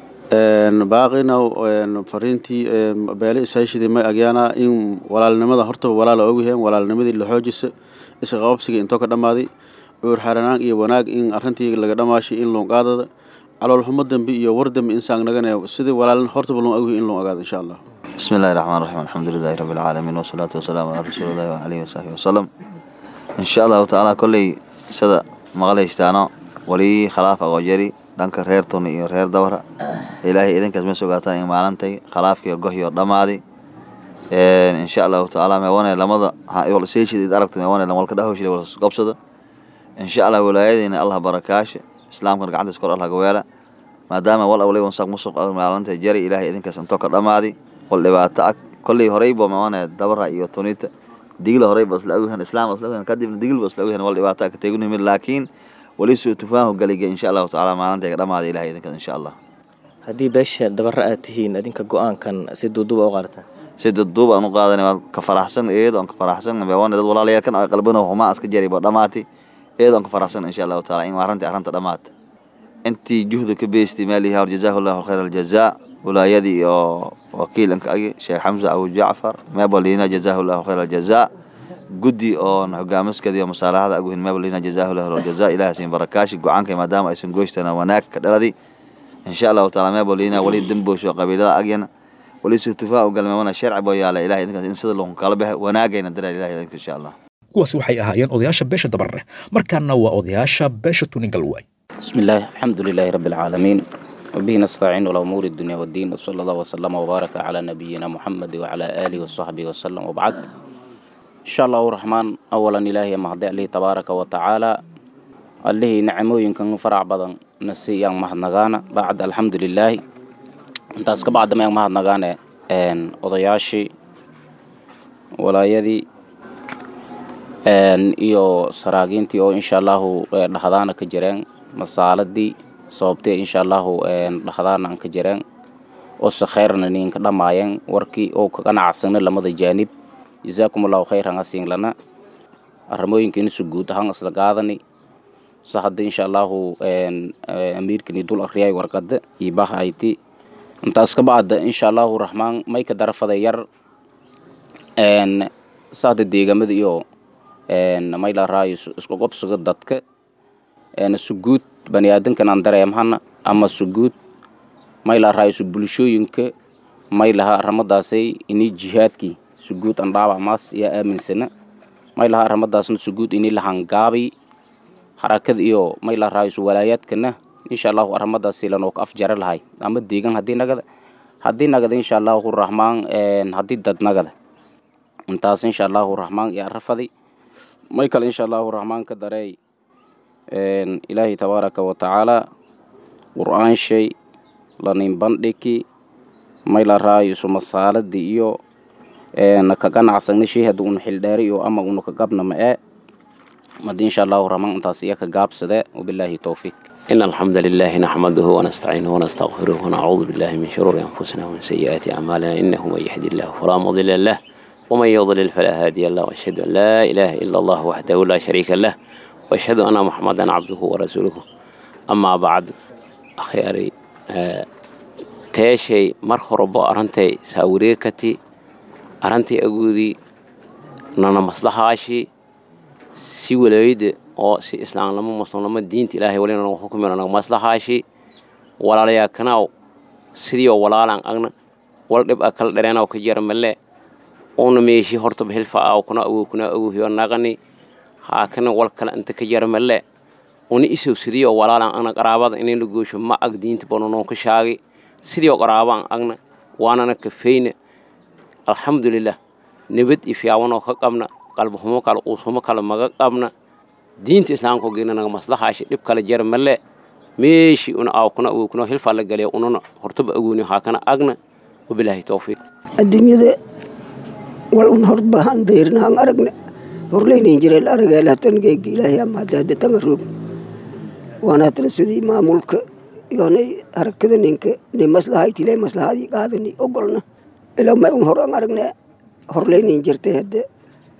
baaqina fariintii beele isaashidii may agyaana in walaalnimada hortaba walaala ogyahay walaalnimadii la xoojisa isqababsiga intoo ka dhammaaday cuur xaranaan iyo wanaag in arrintii laga dhammaashay in loon qaadada caloolxumo dambe iyo war dambe insaan nagana sidii walaalin hortaba loon ogyahay in loon ogaado insha allah بسم الله الرحمن الرحيم الحمد لله رب العالمين والصلاة والسلام على رسول الله وعليه وصحبه وسلم إن شاء الله تعالى كل سدا مغليشتانو ولي خلاف أغجري دانك رير توني iyo reer dawra ilaahay idinkaas ma sugaataan in maalintay khilaafkii gohiyo dhamaaday een insha Allah taala ma wana lamada wal seeshid aragtay ma wana lamal ka dhahowshii wal qabsada insha Allah walaayadina Allah barakaash islaamka gacanta iskor Allah gaweela maadaama wal awlay wansaaq musuq maalintay jari ilaahay idinkaas intoo ka dhamaaday wal dhibaato ag kolley horeyba ma wana dabra iyo tunita digla horeyba isla ogyahan islaam isla ogyahan kadibna digilba isla ogyahan wal dhibaato ka teegnu mid laakiin wali soo tufaahu galiga insha Allah taala maalintay ka dhamaaday ilaahay idinkaas insha Allah haddii beesha dabara aad tihiin idinka go-aankan si duuduuba u qaadataan si duduub aan u qaadanay waan ka faraxsan iyadoo aan ka faraxsan waan dad walaalayaal kan ay qalbana huma iska jariba dhamaati iyadoo aan ka faraxsan insha Allah taala in arrinta arrinta dhamaata intii juhda ka beestay maalihi har jazaahullahu khayral jazaa walaayadii iyo wakiilanka agi sheekh xamza abu jacfar meebalina jazaahullahu khayral jazaa guddi oo hogaamiskadi iyo masaalaxada agu hin meebalina jazaahullahu khayral jazaa ilaahay siin barakaashi go'aanka maadaama aysan gooystana wanaag ka dhaladi insha Allah taala meebalina wali damboosho qabiilada agyana wali soo tufaa galmeemana sharci boo yaala ilaahay idinkaas in sida loo kala baxay wanaagayna dara ilaahay idinka insha Allah kuwaas waxay ahaayeen odayaasha beesha dabarre markaana waa odayaasha beesha tuningalwaay بسم الله الحمد لله رب العالمين وبه نستعين على أمور الدنيا والدين وصلى الله وسلم وبارك على نبينا محمد وعلى آله وصحبه وسلم وبعد إن شاء الله الرحمن أولا إلهي مهدي عليه تبارك وتعالى عليه نعمو يمكن فرع بدن نسي yang mahadnagaana بعد الحمد لله intaas ka bacdama yang mahadnagaane odayaashii walaayadii iyo saraagiintii oo insha allahu dhahdaana ka jireen masaaladii sababtee insha allahu dhahdaana aan ka jireen oo se khayrna ninka dhammaayeen warkii oo ka ganacsagna lamada jaanib jazaakum allahu khayran asiin lana arrimooyinkiina su guud ahaan isla qaadani se hadda insha allahu amiirkani dul akriyay warqada iyo bahayti intaas ka bacda insha allahu raxmaan may ka darafada yar saada deegamada iyo may la raayo isku qobsiga dadka suguud bani aadankan aan dareemhana ama suguud may la raayo su bulshooyinka may laha arrimadaasay ini jihaadkii suguud aan dhaabac maas yaa aaminsana may laha arrimadaasna suguud ini lahangaabi harakada iyo may la raayo su walaayaadkana insha allahu arrimadaasi lanoo ka afjara lahay ama deegan haddii nagada haddii nagada insha allahu raxmaan haddii dad nagada intaas insha allahu raxmaan iyo arafadi may kale insha allahu raxmaan ka dareey ilaahay tabaaraka wa tacaala qur-aan shay lanin bandhigi may la raayo isu masaaladii iyo ka ganacsagna shay hadda una xildheeri iyo ama una ka gabna ma ee madi insha allahu raxmaan intaas iyo ka gaabsade wabilaahi towfiiq إن الحمد لله نحمده ونستعينه ونستغفره ونعوذ بالله من شرور أنفسنا ومن سيئات أعمالنا إنه من يهد الله فلا مضل له ومن يضلل فلا هادي له وأشهد أن لا إله إلا الله وحده لا شريك له وأشهد أن محمدا عبده ورسوله أما بعد أخياري آه تاشي مرخرب أرنتي ساوريكتي أرنتي أقودي نانا مصلحة si walaayada oo si islaamnimo muslimnimo diinta ilaahay walina nagu xukumin nagu maslaxaashi walaalayaa kanaaw sidii oo walaalaan agna wal dhib a kala dhareenaw ka jara male una meeshi hortaba hilfa aw kuna awow kuna awowhiyo naqani haakana wal kale inta ka jara male una isow sidii oo walaalaan agna qaraabada inayna goosho ma ag diinta banonoo ka shaagi sidii oo qaraabaan agna waanana kafayna alxamdulilah nabad iyo fiyaawanoo ka qabna qalbahumo kale uushumo kale maga qabna diinta islaamka geena naga maslaxaashi dhib kale jara male meeshii una aaw kuna awow kuna hilfaa la galiya unana hortaba agooni haakana agna wabilaahi towfiiq adduunyada wal un horbahan dayrnahan aragne horleynayn jireen arageel hatan geegi ilaahay ama hadaada tanga roog waana hatan sidii maamulka yoonay harakada ninka ni maslahaaytile maslahadii qaadani ogolna ilaa may un hor an aragne horleynayn jirtay hadde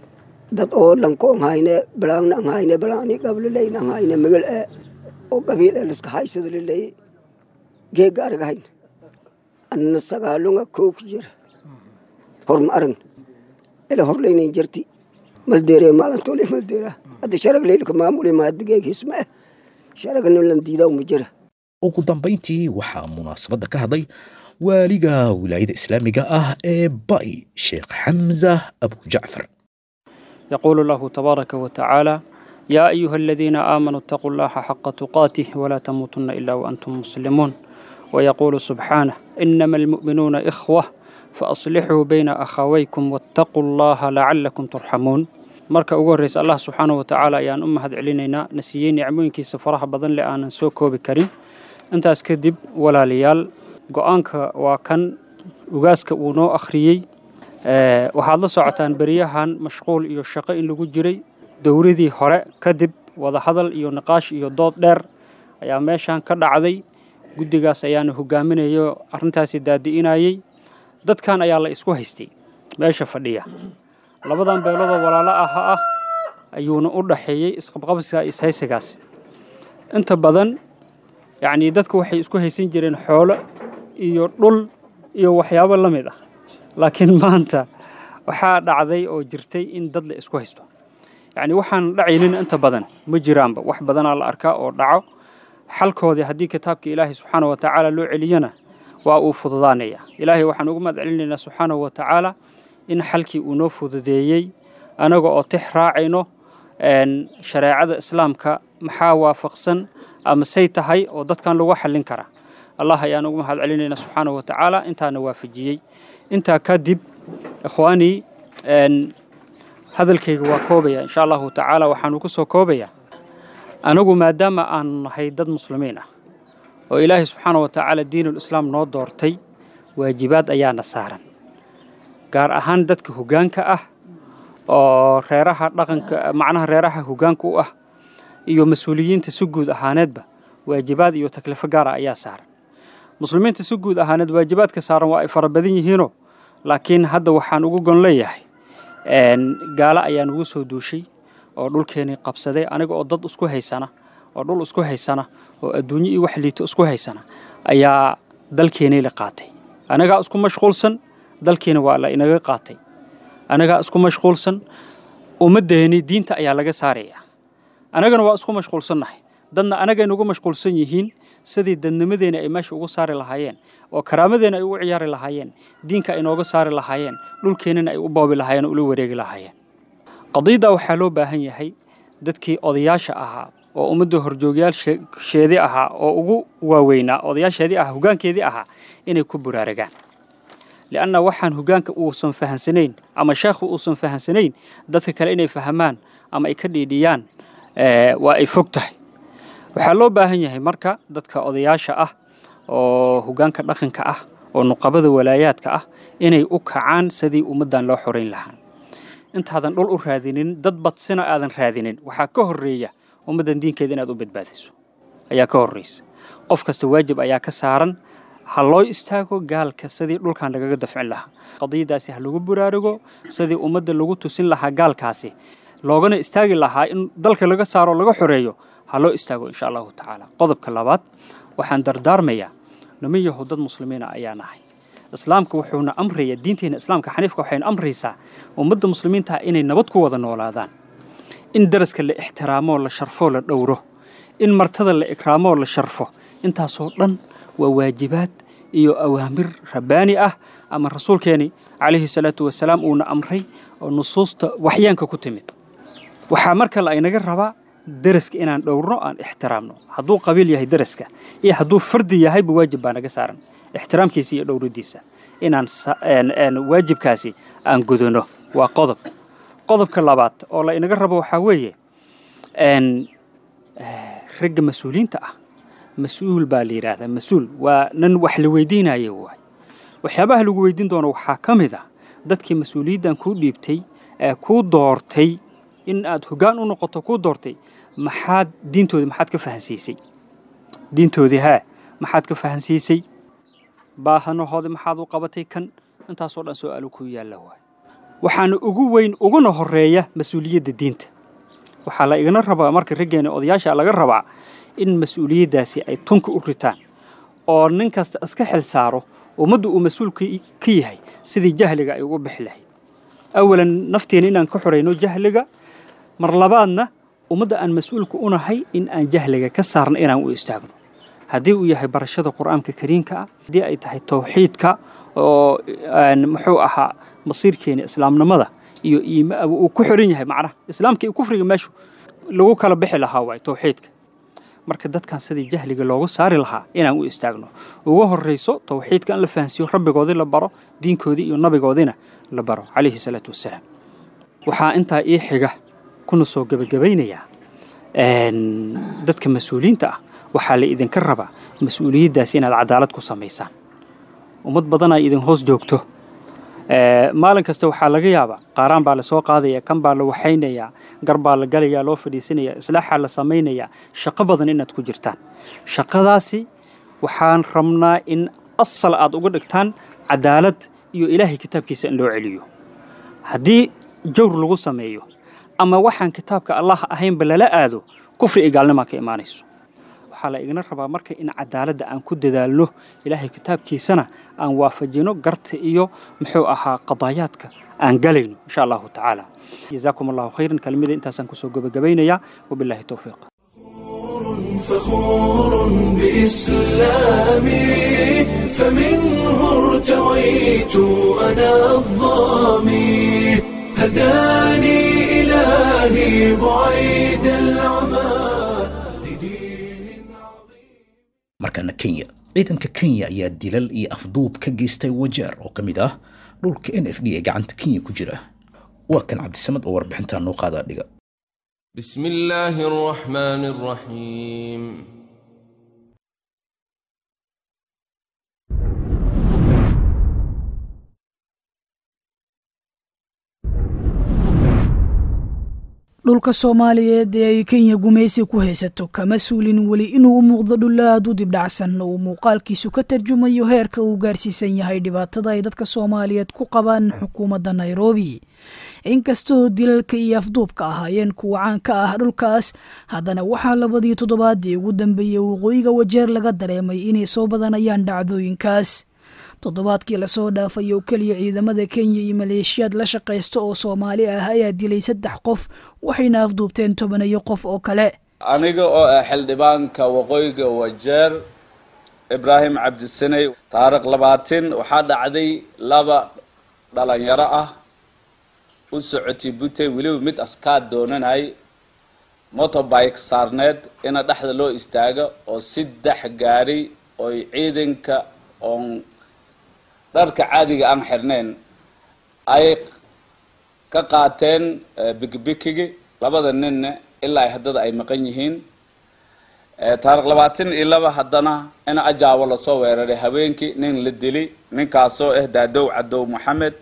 dad oo lanko an hayne balaangna an hayne balaangni gablaleyn an hayne magal ee oo qabiil ee liska haysada laleeye geega aragahayn anna sagaalunga kow ku jira horma aragn ila horlaynayn jirti maldeere maalintole maldeera hadda sharag leylka maamule maadigeeg hisma eh sharagna lan diidaa uma jira ugu dambayntii waxaa munaasabadda ka hadlay waaliga wilaayada islaamiga ah ee bay sheekh xamza abu jacfar يقول الله تبارك وتعالى يا أيها الذين آمنوا اتقوا الله حق تقاته ولا تموتن إلا وأنتم مسلمون ويقول سبحانه إنما المؤمنون إخوة فأصلحوا بين أخويكم واتقوا الله لعلكم ترحمون marka ugu horreysa allah subxaanahu watacaala ayaan u mahad celinaynaa na siiyey nicmooyinkiisa faraha badan le aanan soo koobi karin intaas kadib walaalayaal go-aanka waa kan ugaaska uu noo akhriyey waxaad la socotaan beryahan mashquul iyo shaqo in lagu jiray dowladii hore kadib wadahadal iyo niqaash iyo dood dheer ayaa meeshan ka dhacday guddigaas ayaana hogaaminayo arrintaasi daadi'inayey dadkan ayaa la isku haystay meesha fadhiya labadan beeloodoo walaalo aha ah ayuuna u dhaxeeyey isqabqabsiga ishaysigaas inta badan yacnii dadku waxay isku haysan jireen xoolo iyo dhul iyo waxyaabo la mid ah laakiin maanta waxaa dhacday oo jirtay in dad la isku haysto yacnii waxaan dhacaynin inta badan ma jiraanba wax badanaa la arkaa oo dhaco xalkoodii haddii kitaabka ilaahay subxaana wa tacaala loo celiyana waa uu fududaanaya ilaahay waxaan ugu mahad celinaynaa subxaanahu wa tacaala in xalkii uu noo fududeeyey anaga oo tix raacayno shareecada islaamka maxaa waafaqsan ama say tahay oo dadkan lagu xallin karaa allah ayaan ugu mahad celinaynaa subxaanahu wa tacaala intaana waafajiyey intaa kadib ikhwaanii hadalkayga waa koobaya insha allahu tacaala waxaanu ku soo koobayaa anagu maadaama aanu nahay dad muslimiin ah oo ilaahay subxaana wa tacaala diinul islaam noo doortay waajibaad ayaana saaran gaar ahaan dadka hoggaanka ah oo reeraha dhaqanka macnaha reeraha hoggaanka u ah iyo mas-uuliyiinta si guud ahaaneedba waajibaad iyo taklifo gaara ayaa saaran muslimiinta si guud ahaaneed waajibaadka saaran waa ay fara badan yihiinoo laakiin hadda waxaan ugu gon leeyahay gaalo ayaa nugu soo duushay oo dhulkeenii qabsaday aniga oo dad isku haysana oo dhul isku haysana oo adduunyo iyo wax liito isku haysana ayaa dalkeenii la qaatay anagaa isku mashquulsan dalkiina waa la inaga qaatay anagaa isku mashquulsan ummaddeeni diinta ayaa laga saaraya anagana waa isku mashquulsannahay dadna anagay nagu mashquulsan yihiin sidii dadnimadeena ay meesha ugu saari lahaayeen oo karaamadeena ay ugu ciyaari lahaayeen diinka ay nooga saari lahaayeen dhulkeennana ay u boobi lahaayeen ula wareegi lahaayeen qadiiddaa waxaa loo baahan yahay dadkii odayaasha ahaa oo ummadda horjoogyaasheedii ahaa oo ugu waaweynaa odayaasheedii ahaa hoggaankeedii ahaa inay ku buraaragaan lianna waxaan hoggaanka uusan fahansanayn ama sheekhu uusan fahansanayn dadka kale inay fahamaan ama ay ka dhiidhiyaan waa ay fog tahay waxaa loo baahan yahay marka dadka odayaasha ah oo hoggaanka dhaqanka ah oo nuqabada walaayaadka ah inay u kacaan sidii ummaddan loo xorayn lahaa intaadan dhul u raadinin dad badsina aadan raadinin waxaa ka horreeya ummaddan diinkeeda inaad u badbaadiso ayaa ka horreysa qof kasta waajib ayaa ka saaran ha loo istaago gaalka sidii dhulkan lagaga dafcin lahaa qadiyadaasi ha lagu buraarugo sidii ummadda lagu tusin lahaa gaalkaasi loogana istaagi lahaa in dalka laga saaro laga xoreeyo ha loo istaago insha allahu tacaala qodobka labaad waxaan dardaarmayaa niman yahow dad muslimiina ayaa nahay islaamka wuxuuna amraya diinteena islaamka xaniifka waxayna amraysaa ummadda muslimiinta inay nabad ku wada noolaadaan in daraska la ixtiraamoo la sharfoo la dhowro in martada la ikraamoo la sharfo intaasoo dhan waa waajibaad iyo awaamir rabbaani ah ama rasuulkeeni calayhi salaatu wasalaam uuna amray oo nusuusta waxyaanka ku timid waxaa mar kale aynaga rabaa daraska inaan dhowrno aan ixtiraamno hadduu qabiil yahay daraska iyo hadduu fardi yahayba waajib baa naga saaran ixtiraamkiisa iyo dhowradiisa inaan waajibkaasi aan gudano waa qodob qodobka labaad oo la inaga rabo waxaa weeye ragga mas-uuliyiinta ah mas-uul baa la yidhaahdaa mas-uul waa nan wax la weydiinayo waay waxyaabaha lagu weydiin doono waxaa ka mid ah dadkii mas-uuliyaddan kuu dhiibtay ee kuu doortay in aad hoggaan u noqoto kuu doortay maxaad diintoodii maxaad ka fahansiisay diintoodii haa maxaad ka fahansiisay baahanahoodii maxaad u qabatay kan intaasoo dhan su-aalo ku yaalla waay waxaana ugu weyn uguna horeeya mas-uuliyadda diinta waxaa la igana rabaa marka raggeena odayaasha laga rabaa in mas-uuliyaddaasi ay tunka u ritaan oo nin kasta iska xil saaro ummadda uu mas-uulka ka yahay sidii jahliga ay ugu bixi lahayd awalan nafteena inaan ka xorayno jahliga mar labaadna ummadda aan mas-uulka u nahay in aan jahliga ka saarno inaan u istaagno haddii uu yahay barashada qur'aanka kariimka ah haddii ay tahay tawxiidka oo muxuu ahaa masiirkeena islaamnimada iyo uu ku xiran yahay macnaha islaamka iyo kufriga meeshu lagu kala bixi lahaa waay tawxiidka marka dadkan sidii jahliga loogu saari lahaa inaan u istaagno ugu horrayso tawxiidka in la fahansiiyo rabbigoodii la baro diinkoodii iyo nabigoodiina la baro calayhi salaatu wassalaam waxaa intaa ii xiga kuna soo gebagabaynayaa dadka mas-uuliyiinta ah waxaa la idinka rabaa mas-uuliyaddaasi inaad cadaalad ku samaysaan ummad badan ay idin hoos joogto maalin kasta waxaa laga yaabaa qaaraan baa lasoo qaadaya kan baa la waxaynayaa gar baa la galayaa loo fadhiisanaya islaaxaa la samaynayaa shaqo badan inaad ku jirtaan shaqadaasi waxaan rabnaa in asal aad uga dhigtaan cadaalad iyo ilaahay kitaabkiisa in loo celiyo haddii jawr lagu sameeyo ama waxaan kitaabka allah ahaynba lala aado kufri iyo gaalnimaa ka imaanayso waxaa la igana rabaa marka in cadaaladda aan ku dadaalno ilaahay kitaabkiisana aan waafajino garta iyo muxuu ahaa qadaayaadka aan galayno insha allahu tacaala jazaakum allahu khayran kelmada intaasaan kusoo gebagabaynayaa wabillahi towfiiq فخور بإسلامي فمنه ارتويت أنا الظامي هداني إلهي بعيد العمى markana kenya ciidanka kenya ayaa dilal iyo afduub ka geystay wajeer oo ka mid ah dhulka n f d ee gacanta kenya ku jira waa kan cabdisamad oo warbixintaa noo qaadaa dhiga بسم الله الرحمن الرحيم dhulka soomaaliyeed ee ay kenya gumaysi ku haysato kama suulin weli inuu u muuqdo dhul aad u dibdhacsan oo uu muuqaalkiisu ka tarjumayo heerka uu gaarsiisan yahay dhibaatada ay dadka soomaaliyeed ku qabaan xukuumadda nairobi inkastoo dilalka iyo afduubka ahaayeen kuwa caan ka ah dhulkaas haddana waxaa labadii toddobaadii ugu dambeeyey waqooyiga wajeer laga dareemay inay soo badanayaan dhacdooyinkaas toddobaadkii lasoo dhaafay oo keliya ciidamada kenya iyo maleeshiyaad la shaqaysta oo soomaali ah ayaa dilay saddex qof waxayna afduubteen tobanayo qof oo kale aniga oo ah xildhibaanka waqooyiga wajeer ibraahim cabdisaney taariikh labaatin waxaa dhacday laba dhalinyaro ah u socotay butey weliba mid askaad doonanay motorbike saarneed ina dhexda loo istaago oo saddex gaari oy ciidanka oon dharka caadiga aan xirnayn ay ka qaateen bikibikigi labada ninna ilaa haddada ay maqan yihiin taariikh labaatan iyo laba haddana in ajaabo lasoo weeraray habeenkii nin la dili ninkaasoo ah daadow cadow maxamed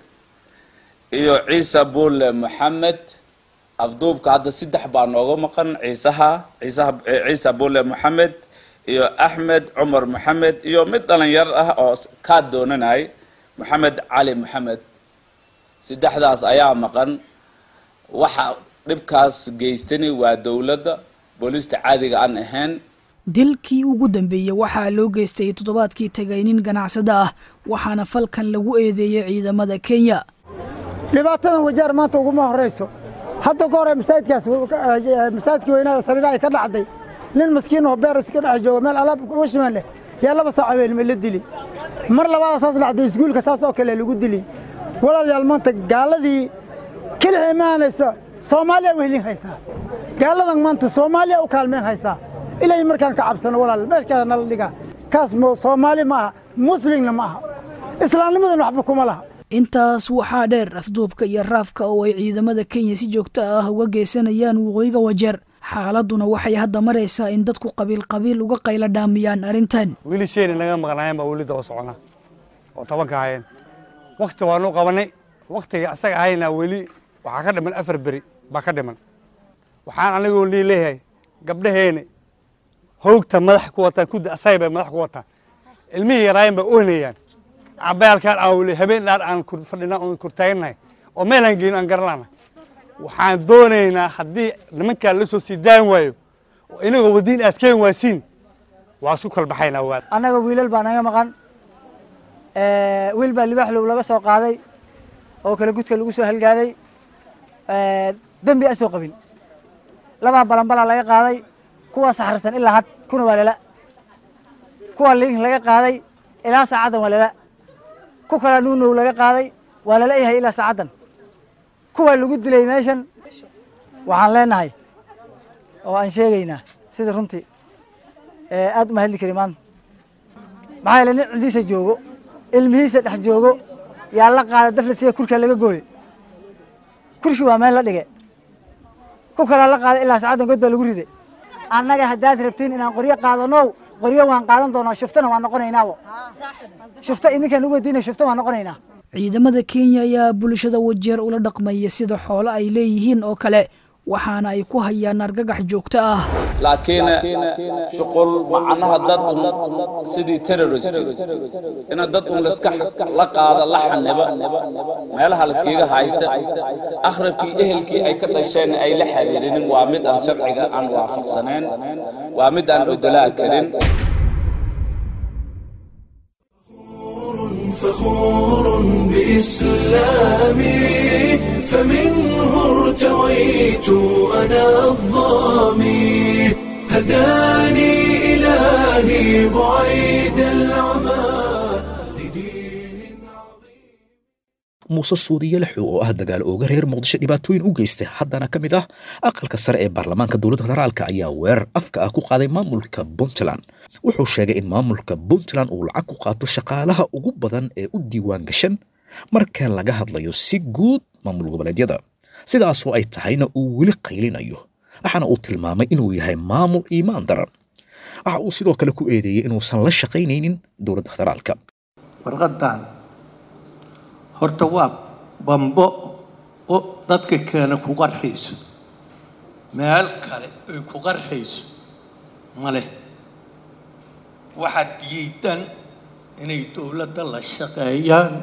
iyo ciise buule maxamed afduubka hadda saddex baa nooga maqan ciisaha ciisaha ciise buule maxamed iyo axmed cumar maxamed iyo mid dhalinyar ah oo kaa doonanay maxamed cali maxamed saddexdaas ayaa maqan waxa dhibkaas geystani waa dowladda booliista caadiga aan ahayn dilkii ugu dambeeyey waxaa loo geystay toddobaadkii tagay nin ganacsada ah waxaana falkan lagu eedeeyey ciidamada kenya dhibaatadan wajaar maanta uguma horrayso hadda ka hore masaajidkaas masaajidkii weynaa sariira ay ka dhacday nin maskiin oo beer iska dhex jooga meel alaab washimaan leh yaa laba saac habeenimo la dili mar labaada saas dhacday iskuulka saas oo kale lagu dili walaalayaal maanta gaaladii kelix imaanaysa soomaaliya wehlin haysaa gaaladan maanta soomaaliya u kaalmeen haysaa ilay markaan ka cabsano walaal meeshkaa nala dhigaa kaas soomaali ma aha muslimna ma aha islaamnimadan waxba kuma laha intaas waxaa dheer afduubka iyo raafka oo ay ciidamada kenya si joogto ah uga geysanayaan waqooyiga wajeer xaaladuna waxay hadda maraysaa in dadku qabiil qabiil uga qayla dhaamiyaan arrintan weli shayna naga maqnaayeen baa weli daba socona oo tobanka ahayeen wakti waanu qabanay waktiga asaga ahayna weli waxaa ka dhiman afar beri baa ka dhiman waxaan anigoo lii leeyahay gabdhaheeni hoogta madax ku wataan kudda asay bay madax ku wataan ilmihii yaraayen bay ohnayaan cabayaalkaan aan weli habeen dhaar aan fadhina oon kortaagannahay oo meelaan geyno aan garanlana waxaan doonaynaa haddii nimankaa la soo sii daan waayo oo inagoo wadiin aad keen waasiin waa isku kala baxaynaa waa annaga wiilal baa naga maqan wiil baa libaaxlow laga soo qaaday oo kala gudka lagu soo halgaaday dembi aan soo qabin labaa balanbalaa laga qaaday kuwa saxarsan ilaa had kuna waa lala kuwa liin laga qaaday ilaa saacaddan waa lala ku kala nuunow laga qaaday waa lala yahay ilaa saacaddan kuwa lagu dilay meeshan waxaan leenahay oo aan sheegaynaa sida runtii aad uma hadli kari maanta maxaa yeele nin cidiisa joogo ilmihiisa dhex joogo yaa la qaada dafle siga kurkaa laga gooye kurkii waa meel la dhige ku kalaa la qaada ilaa saacaddan god baa lagu riday annaga haddaad rabtiin inaan qoryo qaadanow qoryo waan qaadan doonaa shuftana waan noqonaynaabo shufta idinkaan ugu weydiina shufta waan noqonaynaa ciidamada kenya ayaa bulshada wajeer ula dhaqmaya sida xoolo ay leeyihiin oo kale waxaana ay ku hayaan argagax joogto ah laakiin shuqul macnaha dad un sidii terrorist ina dad un laska la qaada la xaniba meelaha laskaga haysta akhrabkii ehelkii ay ka dhasheen ay la xiriirinin waa mid aan sharciga aan waafaqsanayn waa mid aan odolaa karin فخور بإسلامي فمنه ارتويت أنا الظامي هداني إلهي بعيد العمى muuse suudiye lexo oo ah dagaal ooga reer muqdisho dhibaatooyin u geystay haddana ka mid ah aqalka sare ee baarlamaanka dowladda federaalka ayaa weerar afka ah ku qaaday maamulka puntland wuxuu sheegay in maamulka puntland uu lacag ku qaato shaqaalaha ugu badan ee u diiwaan gashan marka laga hadlayo si guud maamul goboleedyada sidaasoo ay tahayna uu weli qaylinayo waxaana uu tilmaamay inuu yahay maamul iimaan daran waxa uu sidoo kale ku eedeeyey inuusan la shaqaynaynin dowladda federaalka warqadan horta waa bambo oo dadka keena ku qarxayso meel kale ay ku qarxayso male waxaad diidan inay dowladda la shaqeeyaan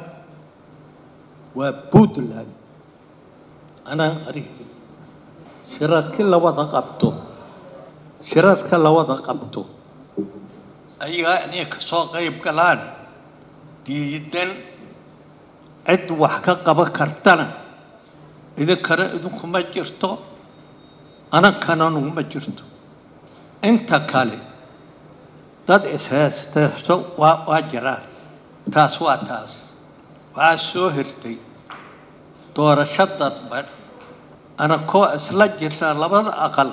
waa puntland anaan qarihii shirarkii la wada qabto shirarka la wada qabto ayagaa inay kasoo qayb galaan diidan cid wax ka qaban kartana idinkana idinkuma jirto anankana nuguma jirto inta kale dad ishaysteeso waa waa jiraan taas waa taas waxaa soo hirtay doorasho dadban anakoo isla jirta labada aqal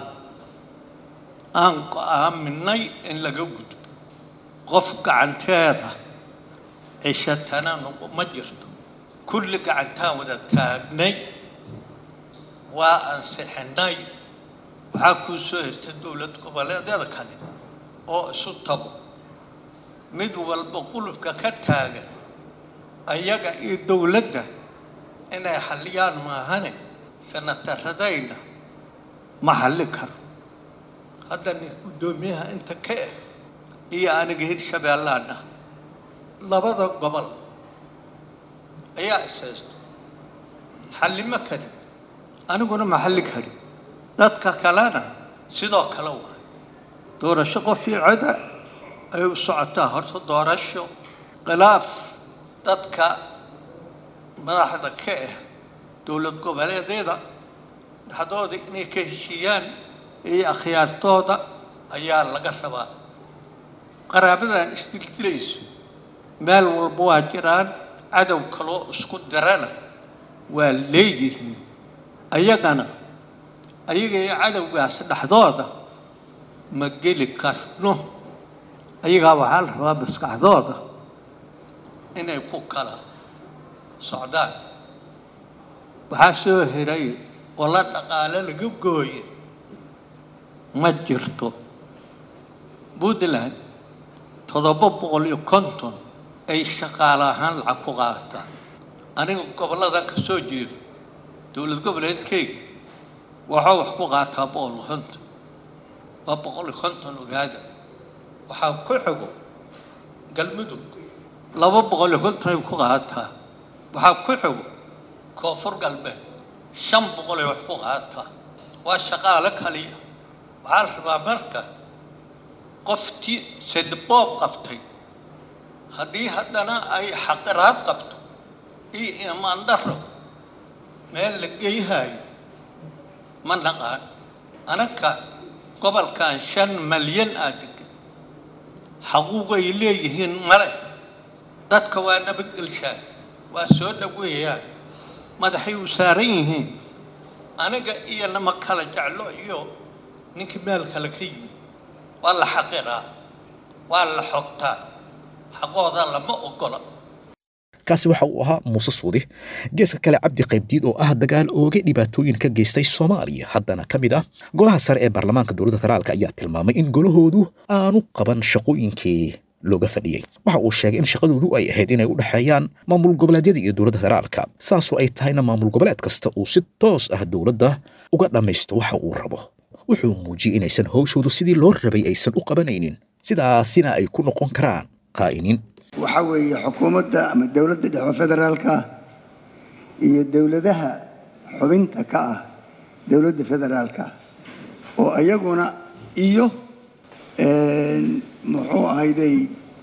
aan go-aaminay in laga gudbo qof gacanteeda cishatana nuguma jirto kulli gacantaan wada taagnay waa ansixinay waxaa kuu soo hirtay dowlad goboleedyada kale oo isu tago mid walba qulubka ka taagan ayaga iyo dowladda inay xalliyaan maahane sanataradayna ma xalli karo hadda nin guddoomiyaha inta ka eh iyo aniga hirshabeellaan ah labada gobol ayaa ishaysto xallima karin aniguna ma xalli karin dadka kalena sidoo kale waay doorasho qof iyo coda ay u socotaa horta doorasho khilaaf dadka madaxda ka ah dowlad goboleedyada dhexdooda inay ka heshiiyaan iyo akhyaartooda ayaa laga rabaa qaraabadan isdildilayso meel walba waa jiraan cadow kaloo isku dirana waa leeyihiin ayagana ayaga iyo cadowgaas dhexdooda ma geli karno ayagaa waxaa la rabaa maskaxdooda inay ku kala socdaan waxaa soo hiray oo la dhaqaale laga gooye ma jirto puntland toddoba boqol iyo konton ay shaqaale ahaan lacag ku qaataan aniga gobollada ka soo jeedo dowlad goboleedkeyga waxaa wax ku qaataa boqol iyo konton waa boqol iyo konton ogaada waxaa ku xigo galmudug laba boqol iyo konton ay ku qaataa waxaa ku xigo koonfur galbeed shan boqol ay wax ku qaataa waa shaqaale kaliya waxaa la rabaa marka qoftii sedboob qabtay haddii haddana ay xaqiraad qabto iyo imaan darro meel la geyhayo ma naqaan anaka gobolkan shan malyan aa degan xaquuqay leeyihiin male dadka waa nabadgelshaan waa soo dhoweeyaan madaxay u saaran yihiin aniga iyo nama kala jeclo iyo ninkii meel kale ka yimid waa la xaqiraa waa la xogtaa xaqooda lama ogola kaasi waxa uu ahaa muuse suudi geeska kale cabdi qaybdiid oo ah dagaal ooga dhibaatooyin ka geystay soomaaliya haddana ka mid ah golaha sare ee baarlamaanka dowladda federaalk ayaa tilmaamay in golahoodu aanu qaban shaqooyinkii looga fadhiyey waxa uu sheegay in shaqadoodu ay ahayd inay u dhexeeyaan maamul goboleedyada iyo dowladda federaalka saasoo ay tahayna maamul goboleed kasta uu si toos ah dowladda uga dhammaysto waxa uu rabo wuxuu muujiyey inaysan howshoodu sidii loo rabay aysan u qabanaynin sidaasina ay ku noqon karaan qaa'iniin waxaa weeye xukuumadda ama dowladda dhexe federaalka ah iyo dowladaha xubinta ka ah dowladda federaalka ah oo iyaguna iyo muxuu ahayday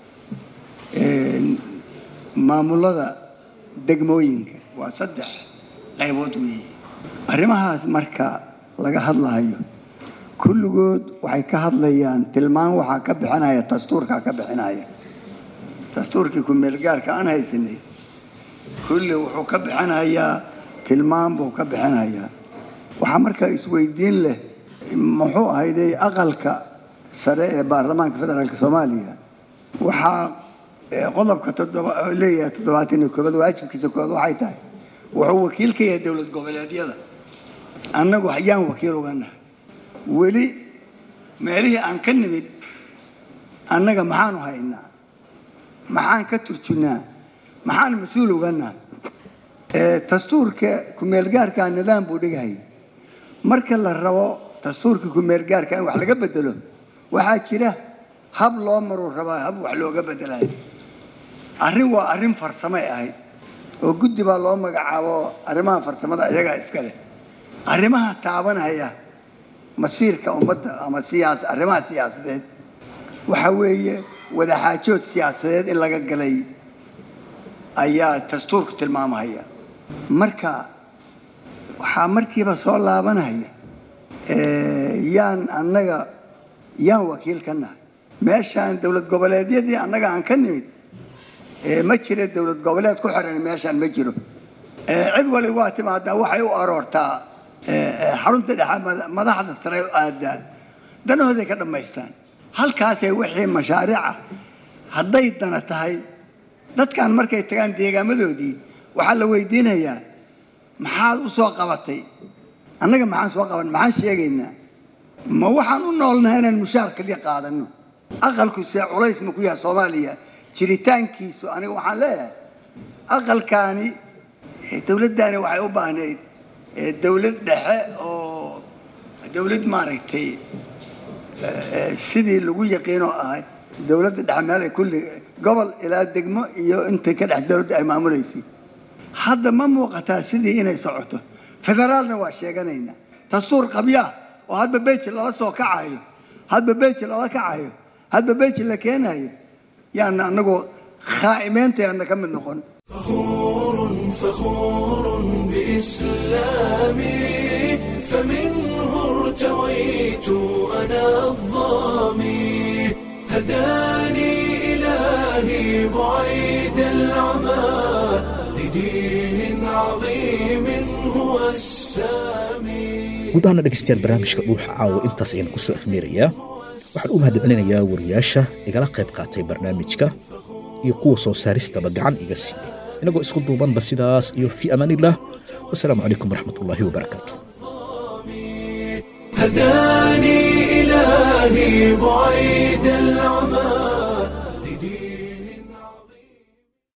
maamulada degmooyinka waa saddex qaybood weeye arrimahaas marka laga hadlayo kulligood waxay ka hadlayaan tilmaan waxaa ka bixinaya dastuurkaa ka bixinaya dastuurkii ku-meelgaarka aan haysanay kulli wuxuu ka bixinayaa tilmaan buu ka bixinayaa waxaa markaa isweydiin leh muxuu ahayday aqalka sare ee baarlamaanka federaalka soomaaliya waxaa qodobka leeyahay toddobaatan iyo koobaad waajibkiisa koowaad waxay tahay wuxuu wakiil ka yahay dowlad goboleedyada annagu yaan wakiil uga nahay weli meelihii aan ka nimid annaga maxaanu haynaa maxaan ka turjunaa maxaan mas-uul uga nahay dastuurka ku-meelgaarkaa nidaam buu dhigahaya marka la rabo dastuurka ku-meelgaarka in wax laga bedelo waxaa jira hab loo maruu rabaa hab wax looga bedelayo arrin waa arrin farsamay ahayd oo guddi baa loo magacaabo arrimaha farsamada iyagaa iska leh arrimaha taabanaya masiirka ummadda ama siyaas arrimaha siyaasadeed waxaa weeye wadaxaajood siyaasadeed in laga galay ayaa dastuurku tilmaamahaya marka waxaa markiiba soo laabanaya yaan annaga yaan wakiil ka nahay meeshaan dowlad goboleedyadii annaga aan ka nimid ma jira dowlad goboleed ku xiran meeshaan ma jiro cid wali waa timaadaa waxay u aroortaa xarunta dhexe madaxda sare aadaan danahooday ka dhammaystaan halkaasay wixii mashaariica hadday dana tahay dadkan markay tagaan deegaamadoodii waxaa la weydiinayaa maxaad u soo qabatay annaga maxaan soo qaban maxaan sheegaynaa ma waxaan u noolnahay inaan mushaar kaliya qaadano aqalku see culays ma ku yahay soomaaliya jiritaankiisu aniga waxaan leeyahay aqalkaani dowladdaani waxay u baahnayd dowlad dhexe oo dowlad maaragtay sidii lagu yaqiinoo ahay dowladda dhexe meel ay kulli gobol ilaa degmo iyo intay ka dhex dowladda ay maamuleysay hadda ma muuqataa sidii inay socoto federaalna waa sheeganaynaa dastuur qabyaa oo hadba beji lala soo kacayo hadba beji lala kacayo hadba beji la keenayo yaana anagoo khaa'imeenteena ka mid noqon فخور بإسلامي فمنه ارتويت أنا الظامي هداني إلهي بعيد العمى لدين عظيم هو السامي guud ahaana dhegeystayaal barnaamijka dhuuxa caawa intaas ayaan ku soo afmeerayaa waxaan u mahadcelinayaa wariyaasha igala qayb qaatay barnaamijka iyo kuwa soo saaristaba gacan iga siiyey inagoo isku duubanba sidaas iyo fii amaaniillah wasalaamu calaykum waraxmatullaahi wabarakaatu هداني إلهي بعيد